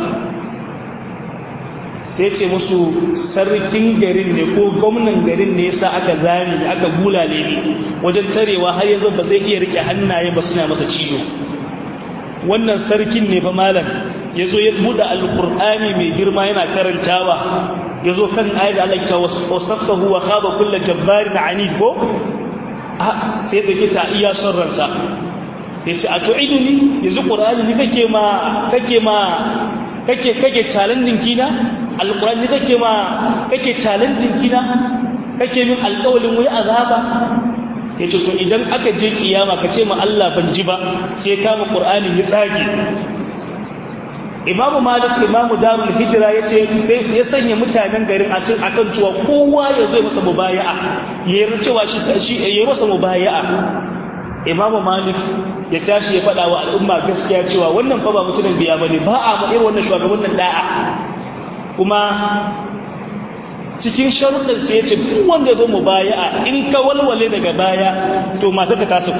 sai ce musu sarkin garin ne ko gwamnan garin ne yasa aka zani aka bulale ne wajen tarewa har yanzu ba zai iya rike hannaye ba suna masa ciwo wannan sarkin ne fa malam ya zo ya buɗe alƙur'ani mai girma yana karantawa ya zo kan ayat da Allah ta wasaffahu wa khaba kullu jabbarin anid ko sai da ta iya son ransa ya ce a to idini yanzu ƙur'ani ni kake ma kake ma kake kake challenging kina alƙur'ani kake ma kake challenging kina kake min alƙawalin wai azaba ya ce to idan aka je kiyama ka ce ma Allah ban ji ba sai kama ƙur'ani ya tsage imamu malik imamu darul hijira ya ce ya sanya mutanen garin a cin akan cewa kowa ya zo masa mubaya'a ya yi cewa shi ya masa mubaya'a imamu malik ya tashi ya faɗa wa al'umma gaskiya cewa wannan fa ba mutumin biya bane ba a ma irin wannan shugabannin da'a kuma cikin sharuɗin sai ya ce duk wanda zo mubaya'a in ka walwale daga baya to matar ka tasu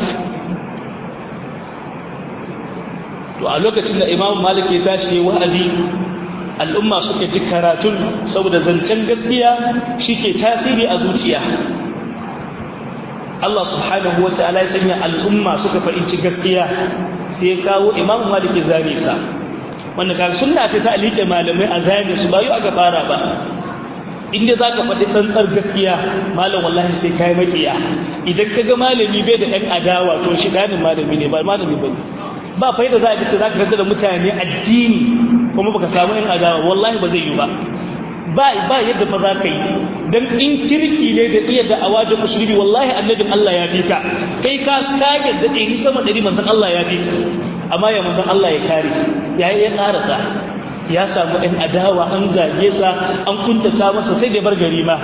to a lokacin da imamu malik ya tashi wa'azi al'umma suka ji karatun saboda zancen gaskiya shike tasiri a zuciya Allah subhanahu wata'ala ya sanya al'umma suka fahimci gaskiya sai ya kawo imamu malik ya zane sa wanda kaga sunna ce ta alike malamai a zane su ba yau aka fara ba inda za ka faɗi tsantsar gaskiya malam wallahi sai kai makiya idan ka ga malami bai da ɗan adawa to shi ganin malami ne ba malami ba ba faida za ka ce za ka karanta da mutane addini kuma baka samu ɗan adawa wallahi ba zai yi ba ba ba yadda ba za ka yi dan in kirki ne da iya da'awa da musulmi wallahi annabin Allah ya bi ka kai ka ka yadda ɗari sama ɗari manzon Allah ya bi ka amma ya manzon Allah ya kare ya ya karasa ya samu ɗan adawa an zage sa an kuntata masa sai da bar gari ma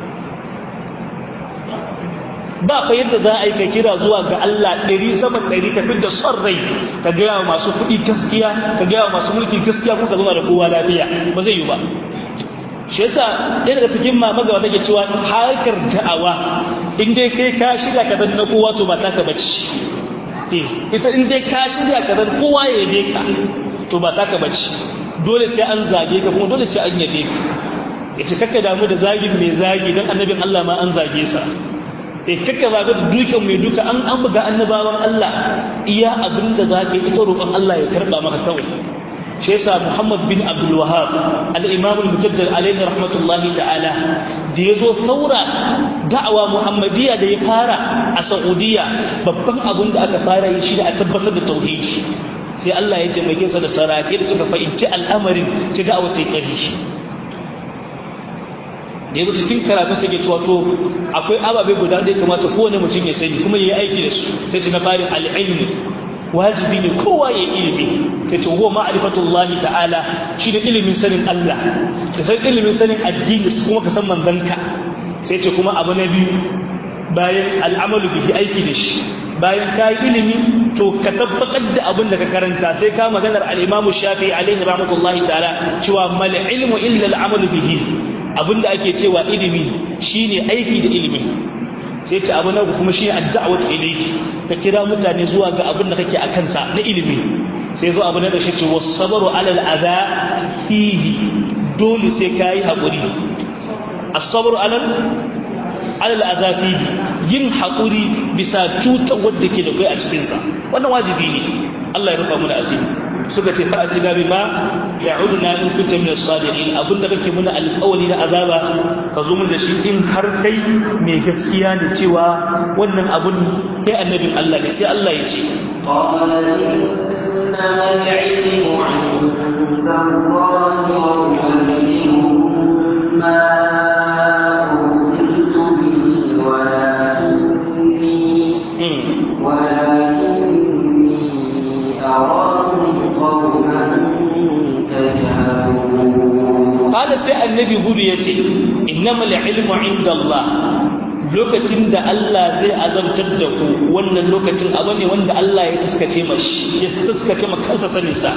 ba fa yadda za a yi ka kira zuwa ga Allah ɗari saman ɗari ka da son rai ka gaya wa masu kuɗi gaskiya ka gaya wa masu mulki gaskiya ko ka zama da kowa lafiya ba zai yi ba shi yasa ɗaya daga cikin mama gaba take cewa harkar da'awa in dai kai ka shirya ka na kowa to ba ta ka bace ita in dai ka shirya ka kowa ya yabe ka to ba ta ka bace dole sai an zage ka kuma dole sai an yabe ka yace kakka damu da zagin mai zagi dan annabin Allah ma an zage sa eh kakka zaga da dukan mai duka an an buga annabawan Allah iya abinda zaka ita roƙon Allah ya karba maka kawai shi yasa Muhammad bin Abdul Wahhab al-Imam al-Mujaddid alayhi rahmatullahi ta'ala da yazo saura da'awa Muhammadiyya da ya fara a Saudiya babban abin da aka fara yi shi da a tabbatar da tauhidi sai Allah ya taimake sa da sarake da suka fahimci al'amarin sai da'awa ta yi ƙarfi da yanzu cikin karatu sai ke cewa to akwai ababe guda da ya kamata kowane mutum ya sani kuma ya yi aiki da su sai ce na farin al'ilmi wajibi ne kowa ya ilimi sai ce huwa ma'rifatullahi ta'ala shi da ilimin sanin Allah da san ilimin sanin addini kuma ka san manzanka sai ce kuma abu na biyu bayan al'amalu bihi aiki da shi bayan ka yi ilimi to ka tabbatar da abin da ka karanta sai ka maganar al'imamu shafi alaihi rahmatullahi ta'ala cewa mal ilmu illa al'amalu bihi abin da ake cewa ilimi shine aiki da ilimi sai ce abu na kuma shine ad-da'watu ilayhi ka kira mutane zuwa ga abin da kake a kansa na ilimi sai zo abu na da shi ce was-sabru 'ala al-adha fihi dole sai kai haƙuri as-sabru 'ala alal azafihi yin haƙuri bisa cutar wadda ke da kai a cikinsa wannan wajibi ne Allah ya rufa mu da asiri suka ce fa atina bima ya'uduna in kunta min as-sadiqin abinda kake muna alƙawari na azaba ka zo mun da shi in har kai mai gaskiya ne cewa wannan abun kai annabin Allah ne sai Allah ya ce قال إنما العلم عند الله وأعلمكم ما أرسلت به ولكني ولكني أراكم قوما تجهلون قال sai annabi hudu ya ce innamal ilmu inda Allah lokacin da Allah zai azabtar da ku wannan lokacin abu ne wanda Allah ya taskace mashi ya taskace ma kansa sanin sa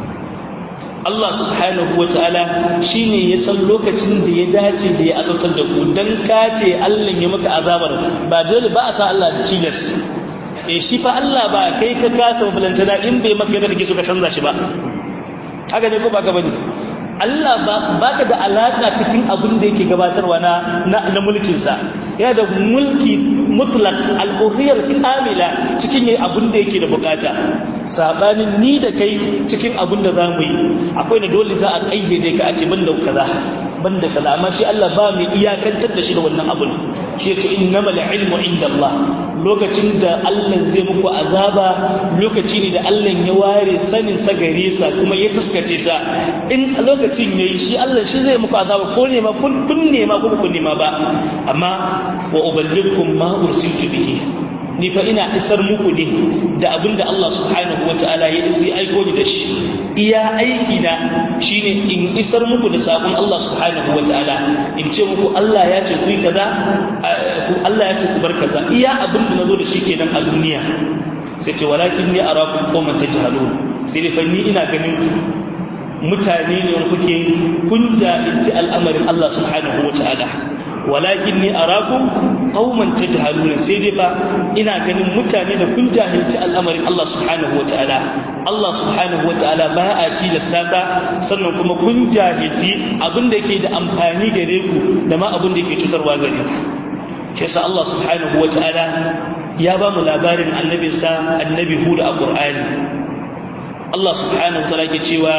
Allah subhanahu wa ta'ala shine ya san lokacin da ya dace da ya azabtar da ku dan ka ce Allah ya maka azabar ba dole ba a sa Allah da cilas eh shi fa Allah ba kai ka kasa balantana in bai maka yadda kake so ka canza shi ba haka ne ko ba ka bane Allah ba ka da alaƙa cikin abin da yake gabatarwa na na mulkinsa yana da mulki mutlak alhurriyar kamila cikin yayi abin da yake da bukata sabanin ni da kai cikin abin da zamu yi akwai da dole za a kayyade ka a ce banda kaza banda kaza amma shi Allah ba mai iyakantar da shi da wannan abun shi yace innamal ilmu inda Allah lokacin da Allah zai muku azaba lokaci ne da Allah ya ware sanin sa gare sa kuma ya tuskace sa in lokacin yayi shi Allah shi zai muku azaba ko ne ma kun kun ne ma ko kun ne ma ba amma wa uballighukum ma ursiltu bihi ni fa ina isar muku ne da abinda Allah subhanahu wataala ya yi aiko ni da shi iya aiki na shine in isar muku da sakon Allah subhanahu wataala in ce muku Allah ya ce ku yi kaza Allah ya ce ku bar kaza iya abinda nazo da shi kenan a duniya sai ce walakin ni arakum qauman tajhalun sai dai fa ni ina ganin mutane ne kuke kun jahilci al'amarin Allah subhanahu wataala walakin ni arakum qauman tajhaluna sai dai ba ina ganin mutane da kun jahilci al'amarin Allah subhanahu wataala Allah subhanahu wataala ba a ci da stasa sannan kuma kun jahilci abin da yake da amfani gare ku da ma abin da yake cutarwa gare ku shi yasa Allah subhanahu wataala ya ba mu labarin annabinsa annabi Hud a Qur'ani Allah subhanahu wataala ke cewa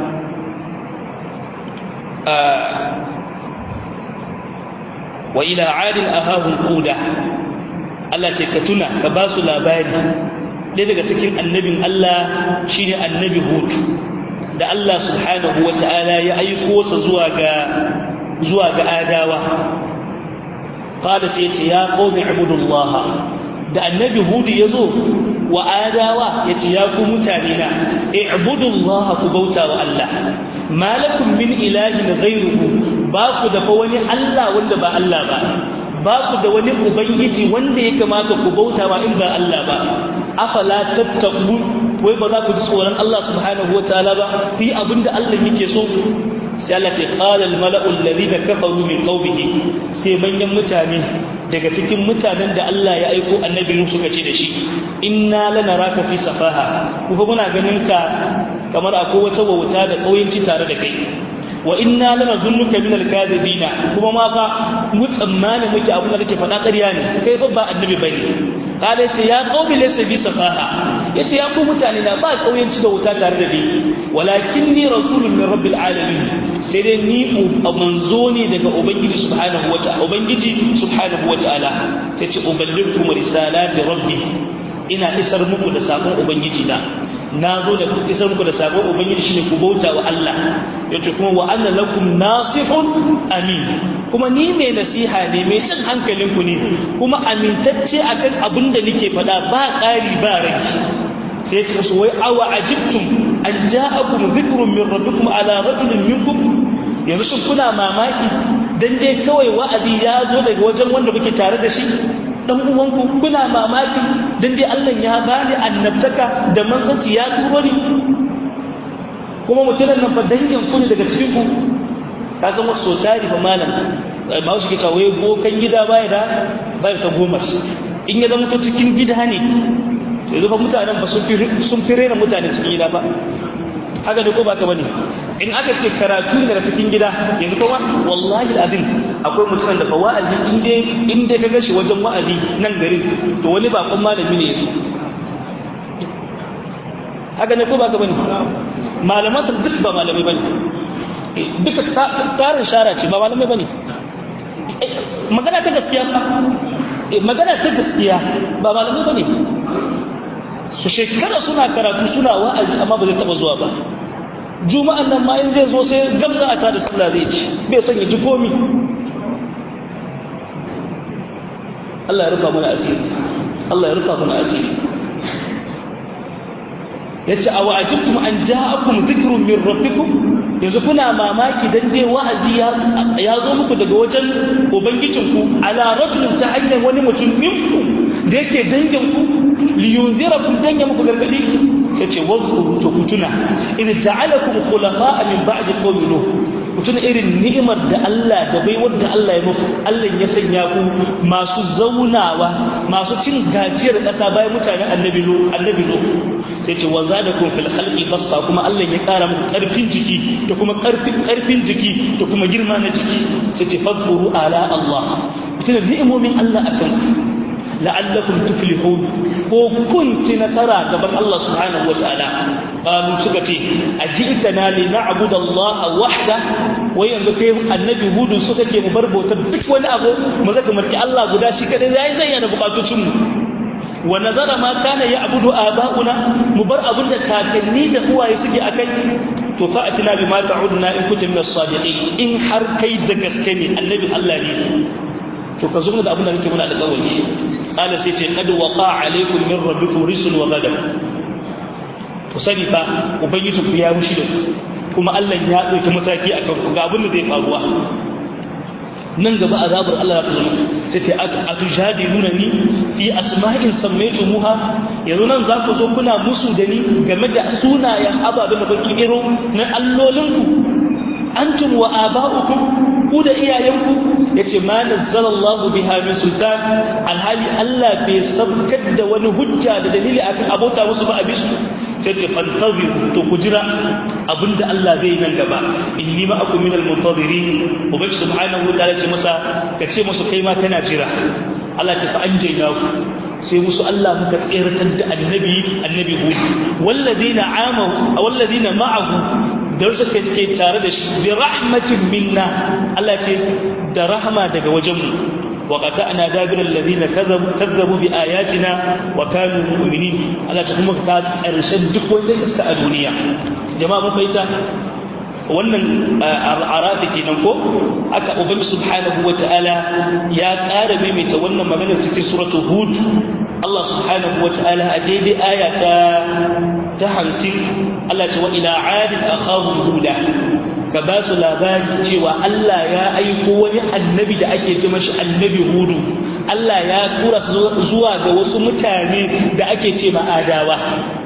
wa ila adin ahahum huda Allah ce ka tuna ka ba su labari ɗaya daga cikin annabin Allah shine annabi Hud da Allah subhanahu wa ta'ala ya aiko sa zuwa ga zuwa ga adawa qala sai ce ya qaumi ibudullah da annabi Hud yazo wa adawa yace ya ku mutane na ibudullah ku bauta wa Allah malakum min ilahin ghayruhu ba ku da wani Allah wanda ba Allah ba ba ku da wani ubangiji wanda ya kamata ku bauta ba in ba Allah ba afala tattaqun wai ba za ku ji tsoron Allah subhanahu wataala ba ku yi abin da Allah yake so sai Allah ce qala al mala'u alladhina kafaru min qaumihi sai manyan mutane daga cikin mutanen da Allah ya aiko annabi Nuhu suka ce da shi inna lanaraka fi safaha ku muna ganin ka kamar akwai wata wauta da kauyanci tare da kai wa inna lana zunnuka min alkadibina kuma ma fa mu tsammani muke abin da kake faɗa ƙarya ne kai fa ba annabi bane kada yace ya qaumi laysa bi safaha yace ya ku mutane na ba kauyanci da wuta tare da ni walakinni rasulun min rabbil alamin sai dai ni manzo ne daga ubangiji subhanahu wa ta'ala ubangiji subhanahu wa ta'ala sai ce uballikum risalati rabbi ina isar muku da sakon ubangiji na na zo da isar muku da sabon ubangiji shine ku bauta wa Allah yace kuma wa anna lakum nasihun amin kuma ni mai nasiha ne mai cin hankalinku ne kuma amintacce akan abin da nake faɗa ba ƙari ba rai sai ce musu wai awa ajibtum an ja'akum dhikrun min rabbikum ala rajulin minkum yanzu shin kuna mamaki dan dai kawai wa'azi ya zo daga wajen wanda kuke tare da shi dan uwanku kuna mamaki dan dai Allah ya bani annabtaka da manzanci ya turo ni kuma mutumin nan fa dangin ku ne daga cikin ku ka san wasu tari fa malam ma su ke kawai bokan gida baya da baya ta goma in ya zama to cikin gida ne yanzu fa mutanen ba sun fi rena mutane cikin gida ba haka ne ko ba ka bane in aka ce karatu ne daga cikin gida yanzu kuma wallahi azim akwai mutumin da fa wa'azi in dai in dai ka gashi wajen wa'azi nan garin to wani bakon malami ne yaso haka ne ko ba ka bane malaman su duk ba malamai bane duka tarin shara ce ba malamai bane magana ta gaskiya ba magana ta gaskiya ba malamai bane su shekara suna karatu suna wa'azi amma ba zai taba zuwa ba juma'an nan ma in zai zo sai gamza a tada sallah zai ci bai son ya ji komi Allah ya rufa mana asiri Allah ya rufa mana asiri yace a wa'ajibtum an ja'akum dhikrun min rabbikum yanzu kuna mamaki dan dai wa'azi ya zo muku daga wajen ubangijinku ala rajulin ta hanyar wani mutum minku da yake dangin ku liyunzirakum dan ya muku gargadi sai ce wadhkuru to kutuna in ja'alakum khulafa'a min ba'di qawmi nuh kutuna irin ni'imar da Allah da bai wadda Allah ya muku Allah ya sanya ku masu zaunawa masu cin gajiyar ƙasa bayan mutanen annabi nuh annabi nuh sai ce wazadakum fil khalqi basta kuma Allah ya ƙara muku ƙarfin jiki da kuma ƙarfin ƙarfin jiki da kuma girma na jiki sai ce fadhkuru ala Allah kutuna ni'imomin Allah akan ku la'allakum tuflihun ko kun ci nasara gaban Allah subhanahu wataala qalu suka ce ajitana li na'budu Allah wahda wai yanzu kai annabi hudu suka ke mu bar bautar duk wani abu mu zaka marki Allah guda shi kadai zai zai yana bukatocin mu wa nazara ma kana ya'budu aba'una mu bar abin da kakanni da uwaye suke akai to fa atina bima ta'uduna in kuntum min as-sadiqin in har kai da gaske ne annabi Allah ne to ka zo da abin da kake muna da kawai qala sai ce qad waqa alaykum min rabbikum risul wa ghadab ku sani fa ubangiji ku ya mushi da ku kuma Allah ya dauki mataki akan ku ga abin da zai faruwa nan gaba azabar Allah ta zama sai ta atujadiluna ni fi asma'in sammaytumuha yanzu nan za ku zo kuna musu da ni game da sunayen ababen da kuke iro na allolinku antum wa aba'ukum ku da iyayenku yace ma nazzalallahu biha min sultan alhali Allah bai sabkar da wani hujja da dalili akan abota musu ba a bisu sai ce fantaziru to ku jira abinda Allah zai nan gaba inni ma akum minal muntazirin ubangi subhanahu wa ta'ala ce masa ka ce musu kai ma kana jira Allah ce fa anjayna ku sai musu Allah muka tseratar da annabi annabi hud walladina amahu walladina ma'ahu da wasu kai ke tare da shi bi rahmatin minna Allah ce da rahama daga wajenmu wa qata'na dabira alladhina kadhabu kadhabu bi ayatina wa kanu mu'minin Allah ta kuma ka karshen duk wanda iska a duniya jama'a mun fahimta wannan arafi kenan ko aka ubangi subhanahu ta'ala ya ƙara maimaita wannan maganar cikin suratul hud Allah subhanahu ta'ala a daidai aya ta ta hamsin Allah ce wa ila adin akhahum huda ka ba su labari cewa Allah ya aiko wani annabi da ake ce mashi annabi hudu Allah ya tura su zuwa ga wasu mutane da ake ce ma'adawa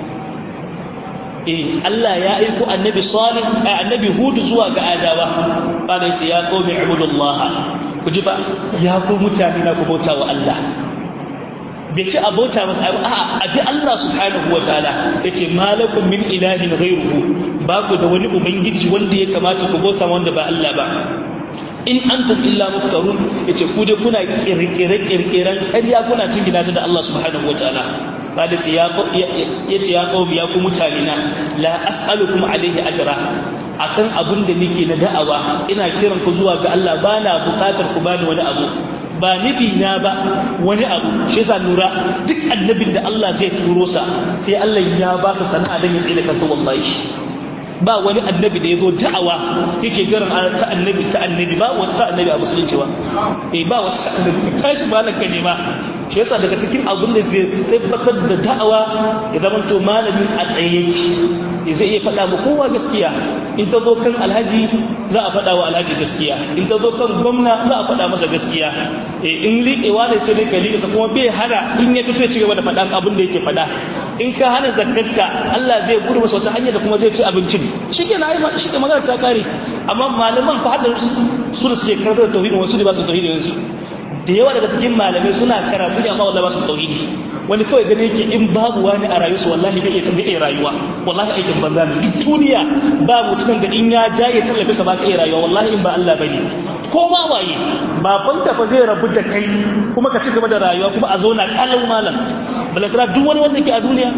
eh Allah ya aiko annabi salih annabi hudu zuwa ga adawa bada yace ya qaumi ibudullaha ku ji ba ya ku mutane na ku bauta wa Allah bai ce a bauta masa a a bi Allah subhanahu wa ta'ala yace malakum min ilahin ghayruhu ba ku da wani ubangiji wanda ya kamata ku bauta wanda ba Allah ba in antum illa muftarun yace ku dai kuna kirkire kirkiran ƙarya kuna cingina ta da Allah subhanahu wa ta'ala kada ce ya yace ya qaumi ya ku mutane na la as'alukum alaihi ajra akan abin da nake na da'awa ina kiran ku zuwa ga Allah bana bukatar ku bani wani abu ba nufi na ba wani abu shi yasa lura duk annabin da Allah zai turo sa sai Allah ya ba sa sana'a dan ya tsira kansa wallahi ba wani annabi da ya zo da'awa yake jiran ta annabi ta annabi ba wata ta annabi a musulunci ba eh ba wata ta annabi tashi ba nan ka nema shi yasa daga cikin abin da zai tabbatar da da'awa ya zama to malamin a tsaye yake zai iya faɗa ma kowa gaskiya in ta zo kan alhaji za a faɗa wa alhaji gaskiya in ta zo kan gwamna za a faɗa masa gaskiya in liƙewa ne sai dai ka liƙe kuma bai hana in ya fito ya ci gaba da faɗan abin da yake faɗa in ka hana zakarka Allah zai gudu masa wata hanyar da kuma zai ci abincin shi ke na yi shi ke magana ta kare amma malaman fa hadda su da suke karantar da tauhidin wasu ne ba su tauhidin su da yawa daga cikin malamai suna karatu ne amma wallahi ba su tauhidi wani kawai gani yake in babu wani a rayuwarsa wallahi bai iya tambaye rayuwa wallahi aikin banza ne duk duniya ba mutumin da in ya ja ya tallafe sa ba ka iya rayuwa wallahi in ba Allah bane ko ma waye baban ta fa zai rabu da kai kuma ka ci gaba da rayuwa kuma a zauna kalau malam balantana duk wani wanda ke a duniya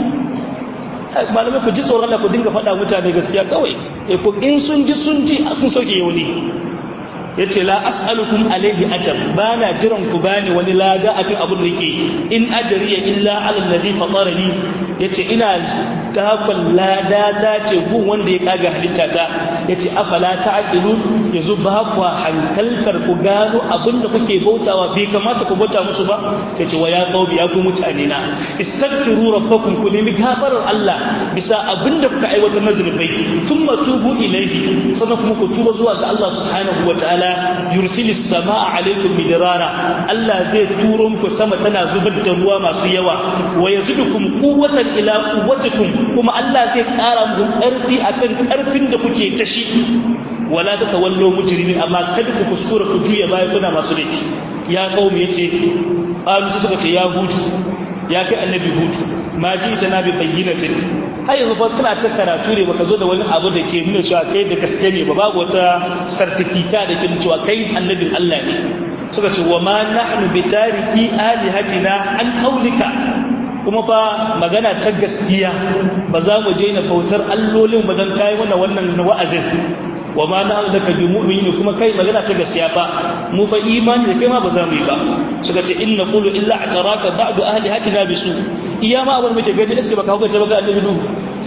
malamai ku ji tsoron Allah ku dinga faɗa mutane gaskiya kawai eh ko in sun ji sun ji kun sauke yau ne yace la as'alukum alaihi ajr bana jiran ku bani wani lada akan abin da yake in ajriya illa ala alladhi fatarani yace ina dakon lada da ce gun wanda ya kaga halitta ta yace afala ta'qilun yanzu ba ku hankaltar ku gano abin da kuke bautawa bai kamata ku bauta musu ba yace wa ya qaubi ya ku mutane na istaghfiru rabbakum ku nemi gafarar Allah bisa abin da kuka aiwatar na zunubai thumma tubu ilayhi sannan kuma ku tuba zuwa ga Allah subhanahu wa ta'ala ta'ala yursilis sama'a alaikum midrara Allah zai turo muku sama tana zubar da ruwa masu yawa wa yazidukum quwwatan ila quwwatikum kuma Allah zai ƙara muku ƙarfi akan ƙarfin da kuke ta shi wala tatawallu mujrimin amma kada ku kuskura ku juya baya kuna masu laifi ya qaumi yace qalu suka ce ya hudu ya kai annabi hudu ma ji ta nabi bayyinatin har yanzu fa kana ta karatu ne baka zo da wani abu da ke nuna cewa kai da gaske ne ba babu wata sartifika da ke nuna cewa kai annabin Allah ne suka ce wa ma nahnu bi tariki alihatina an qaulika kuma fa magana ta gaskiya ba za mu daina bautar allolin ba dan kai mana wannan wa'azin wa ma nahnu laka bi mu'minin kuma kai magana ta gaskiya fa mu fa imani da kai ma ba za mu yi ba suka ce inna qulu illa ataraka ba'du ahlihatina bisu iya ma abin muke gani iske baka hukunta baka annabi nuhu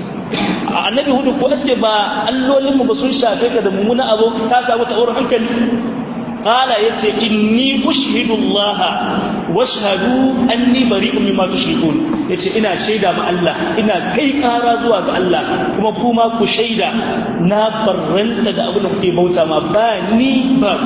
annabi hudu ko iske ba allolin mu ba sun shafe ka da mummuna abu ka samu ta'awar hankali qala yace inni ushhidu Allah washhadu anni bari'un mimma tushrikun yace ina shaida ma Allah ina kai kara zuwa ga Allah kuma kuma ku shaida na barranta da abin da kuke bauta ma ba ni ba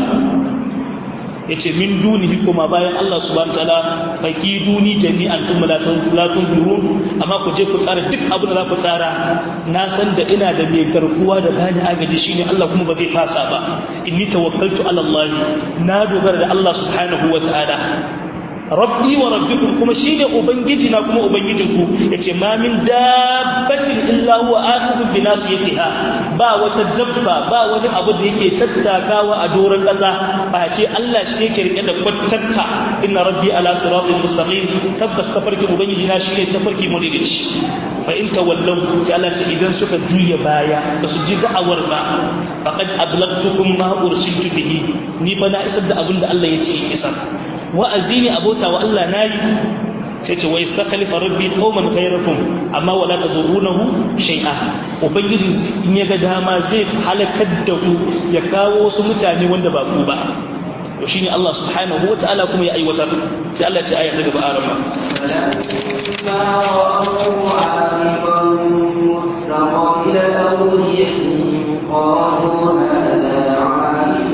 yace min dunihi kuma bayan Allah subhanahu wataala fakiduni jami'an thumma la tunzurun amma ku je ku tsara duk abin da za ku tsara na san da ina da mai garkuwa da bani agaji shine Allah kuma ba zai fasa ba inni tawakkaltu ala Allah na dogara da Allah subhanahu wataala rabbi wa rabbikum kuma shine ubangiji na kuma ubangijinku yace ma min dabbatin illa huwa akhidhu bi nasiyatiha ba wata dabba ba wani abu da yake tattakawa a doron ƙasa ba ce Allah shi yake rike da kwattatta inna rabbi ala siratin mustaqim tabbas tafarki ubangiji na shine tafarki muridici fa in tawallu sai Allah ce idan suka juya baya ba su ji da'awar ba faqad ablagtukum ma ursiltu bihi ni fa na isar da abin da Allah ya ce isar wa'azi ne abota wa Allah nayi sai ce wa istakhlifa rabbi qauman ghayrakum amma wala tadurrunahu shay'a ubangiji in ya ga dama zai halakar da ku ya kawo wasu mutane wanda ba ku ba to shine Allah subhanahu wataala kuma ya aiwatar sai Allah ya ce aya ta gaba arama قالوا هذا عامل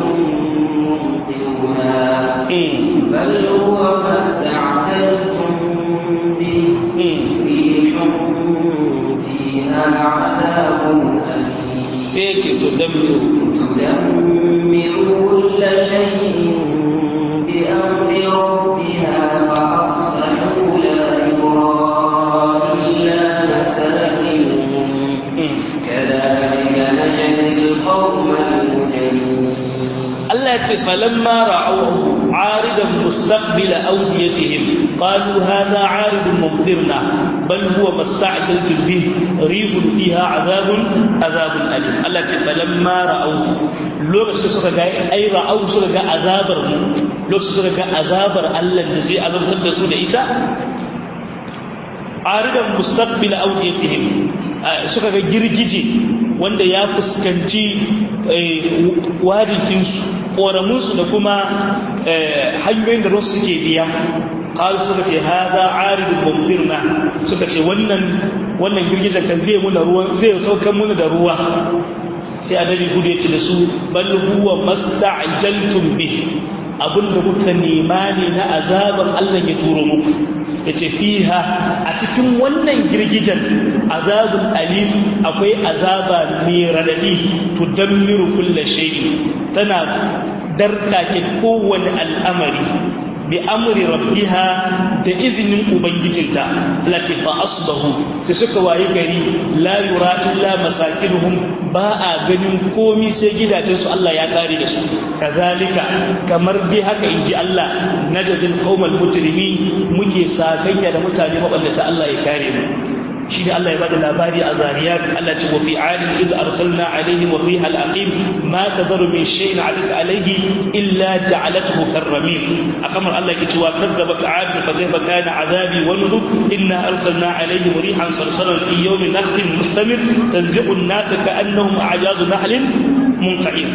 ممطرنا بل هو ما استعجلتم به ريح فيها عذاب أليم سيتي تدمر تدمر كل شيء بأمر ربها فأصبحوا لا يرى إلا مساكنهم كذلك نجزي القوم المجرمين Allah ce falamma ra'awhu aridan mustaqbila awdiyatihim qalu hadha aridun mumdirna bal huwa masta'jaltum bih rihun fiha azabun azabun alim Allah ce falamma ra'awhu lokacin suka ga ai ra'aw suka ga azabar mu lokacin suka ga azabar Allah da zai azabtar da su da ita aridan mustaqbil awdiyatihim suka ga girgije wanda ya fuskanci wadikinsu ƙoramunsu da kuma hanyoyin da rusu suke biya ƙalu suka ce haza aridun mumdirna suka ce wannan wannan girgijen kan zai muna ruwa zai saukan muna da ruwa sai annabi hudu ya ce da su bal huwa masta'jaltum bih abinda kuka nema ne na azaban Allah ya turo muku yace fiha a cikin wannan girgijen azabun alim akwai azaba mai radadi tudammiru kulla shay'in tana darkake kowane al'amari bi amri rabbiha da izinin ubangijinta lati fa asbahu sai suka wayi gari la yura illa masakinuhum ba a ganin komi sai gidajensu Allah ya kare da su kazalika kamar dai haka inji Allah najazil qaumal mujrimin muke sakayya da mutane maballata Allah ya kare mu shi ne Allah ya bada labari a zariyat Allah ce wa fi adin id arsalna alaihim wa riha al-aqim ma tadharu min shay'in atat alaihi illa ja'alathu karramin akamar Allah ke cewa kadzaba ka'ad fa kayfa kana azabi wa nuzur inna arsalna alaihim rihan sarsalan fi yawmin nakhsin mustamir tanzi'u an-nas ka'annahum a'jazu nahlin منقعد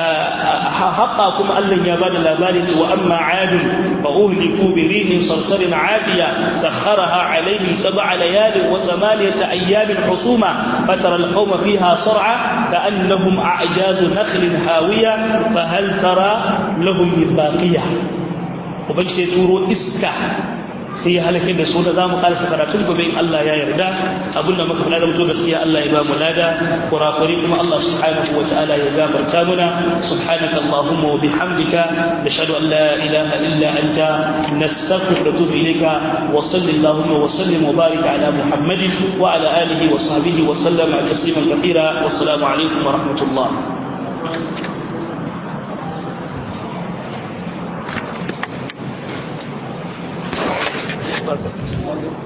حقا كما الله يا بعد الأبارة وأما عاد فأهلكوا بريح صرصر عافية سخرها عليهم سبع ليال وثمانية أيام حصوما فترى القوم فيها صرعى كأنهم أعجاز نخل هاوية فهل ترى لهم من باقية وبنشي تورو إسكا sai ya halake da su da za mu karasa karatun gobe in Allah ya yarda abinda muka faɗa da mutu gaskiya Allah ya ba mu lada kurakuri kuma Allah subhanahu wa ta'ala ya gafarta muna subhanaka allahumma wa bihamdika nashhadu an la ilaha illa anta nastaghfiruka wa natubu ilayka wa sallallahu wa sallim wa barik ala muhammadin wa ala alihi wa sahbihi wa sallama tasliman kathira wassalamu alaikum wa rahmatullah Perfect.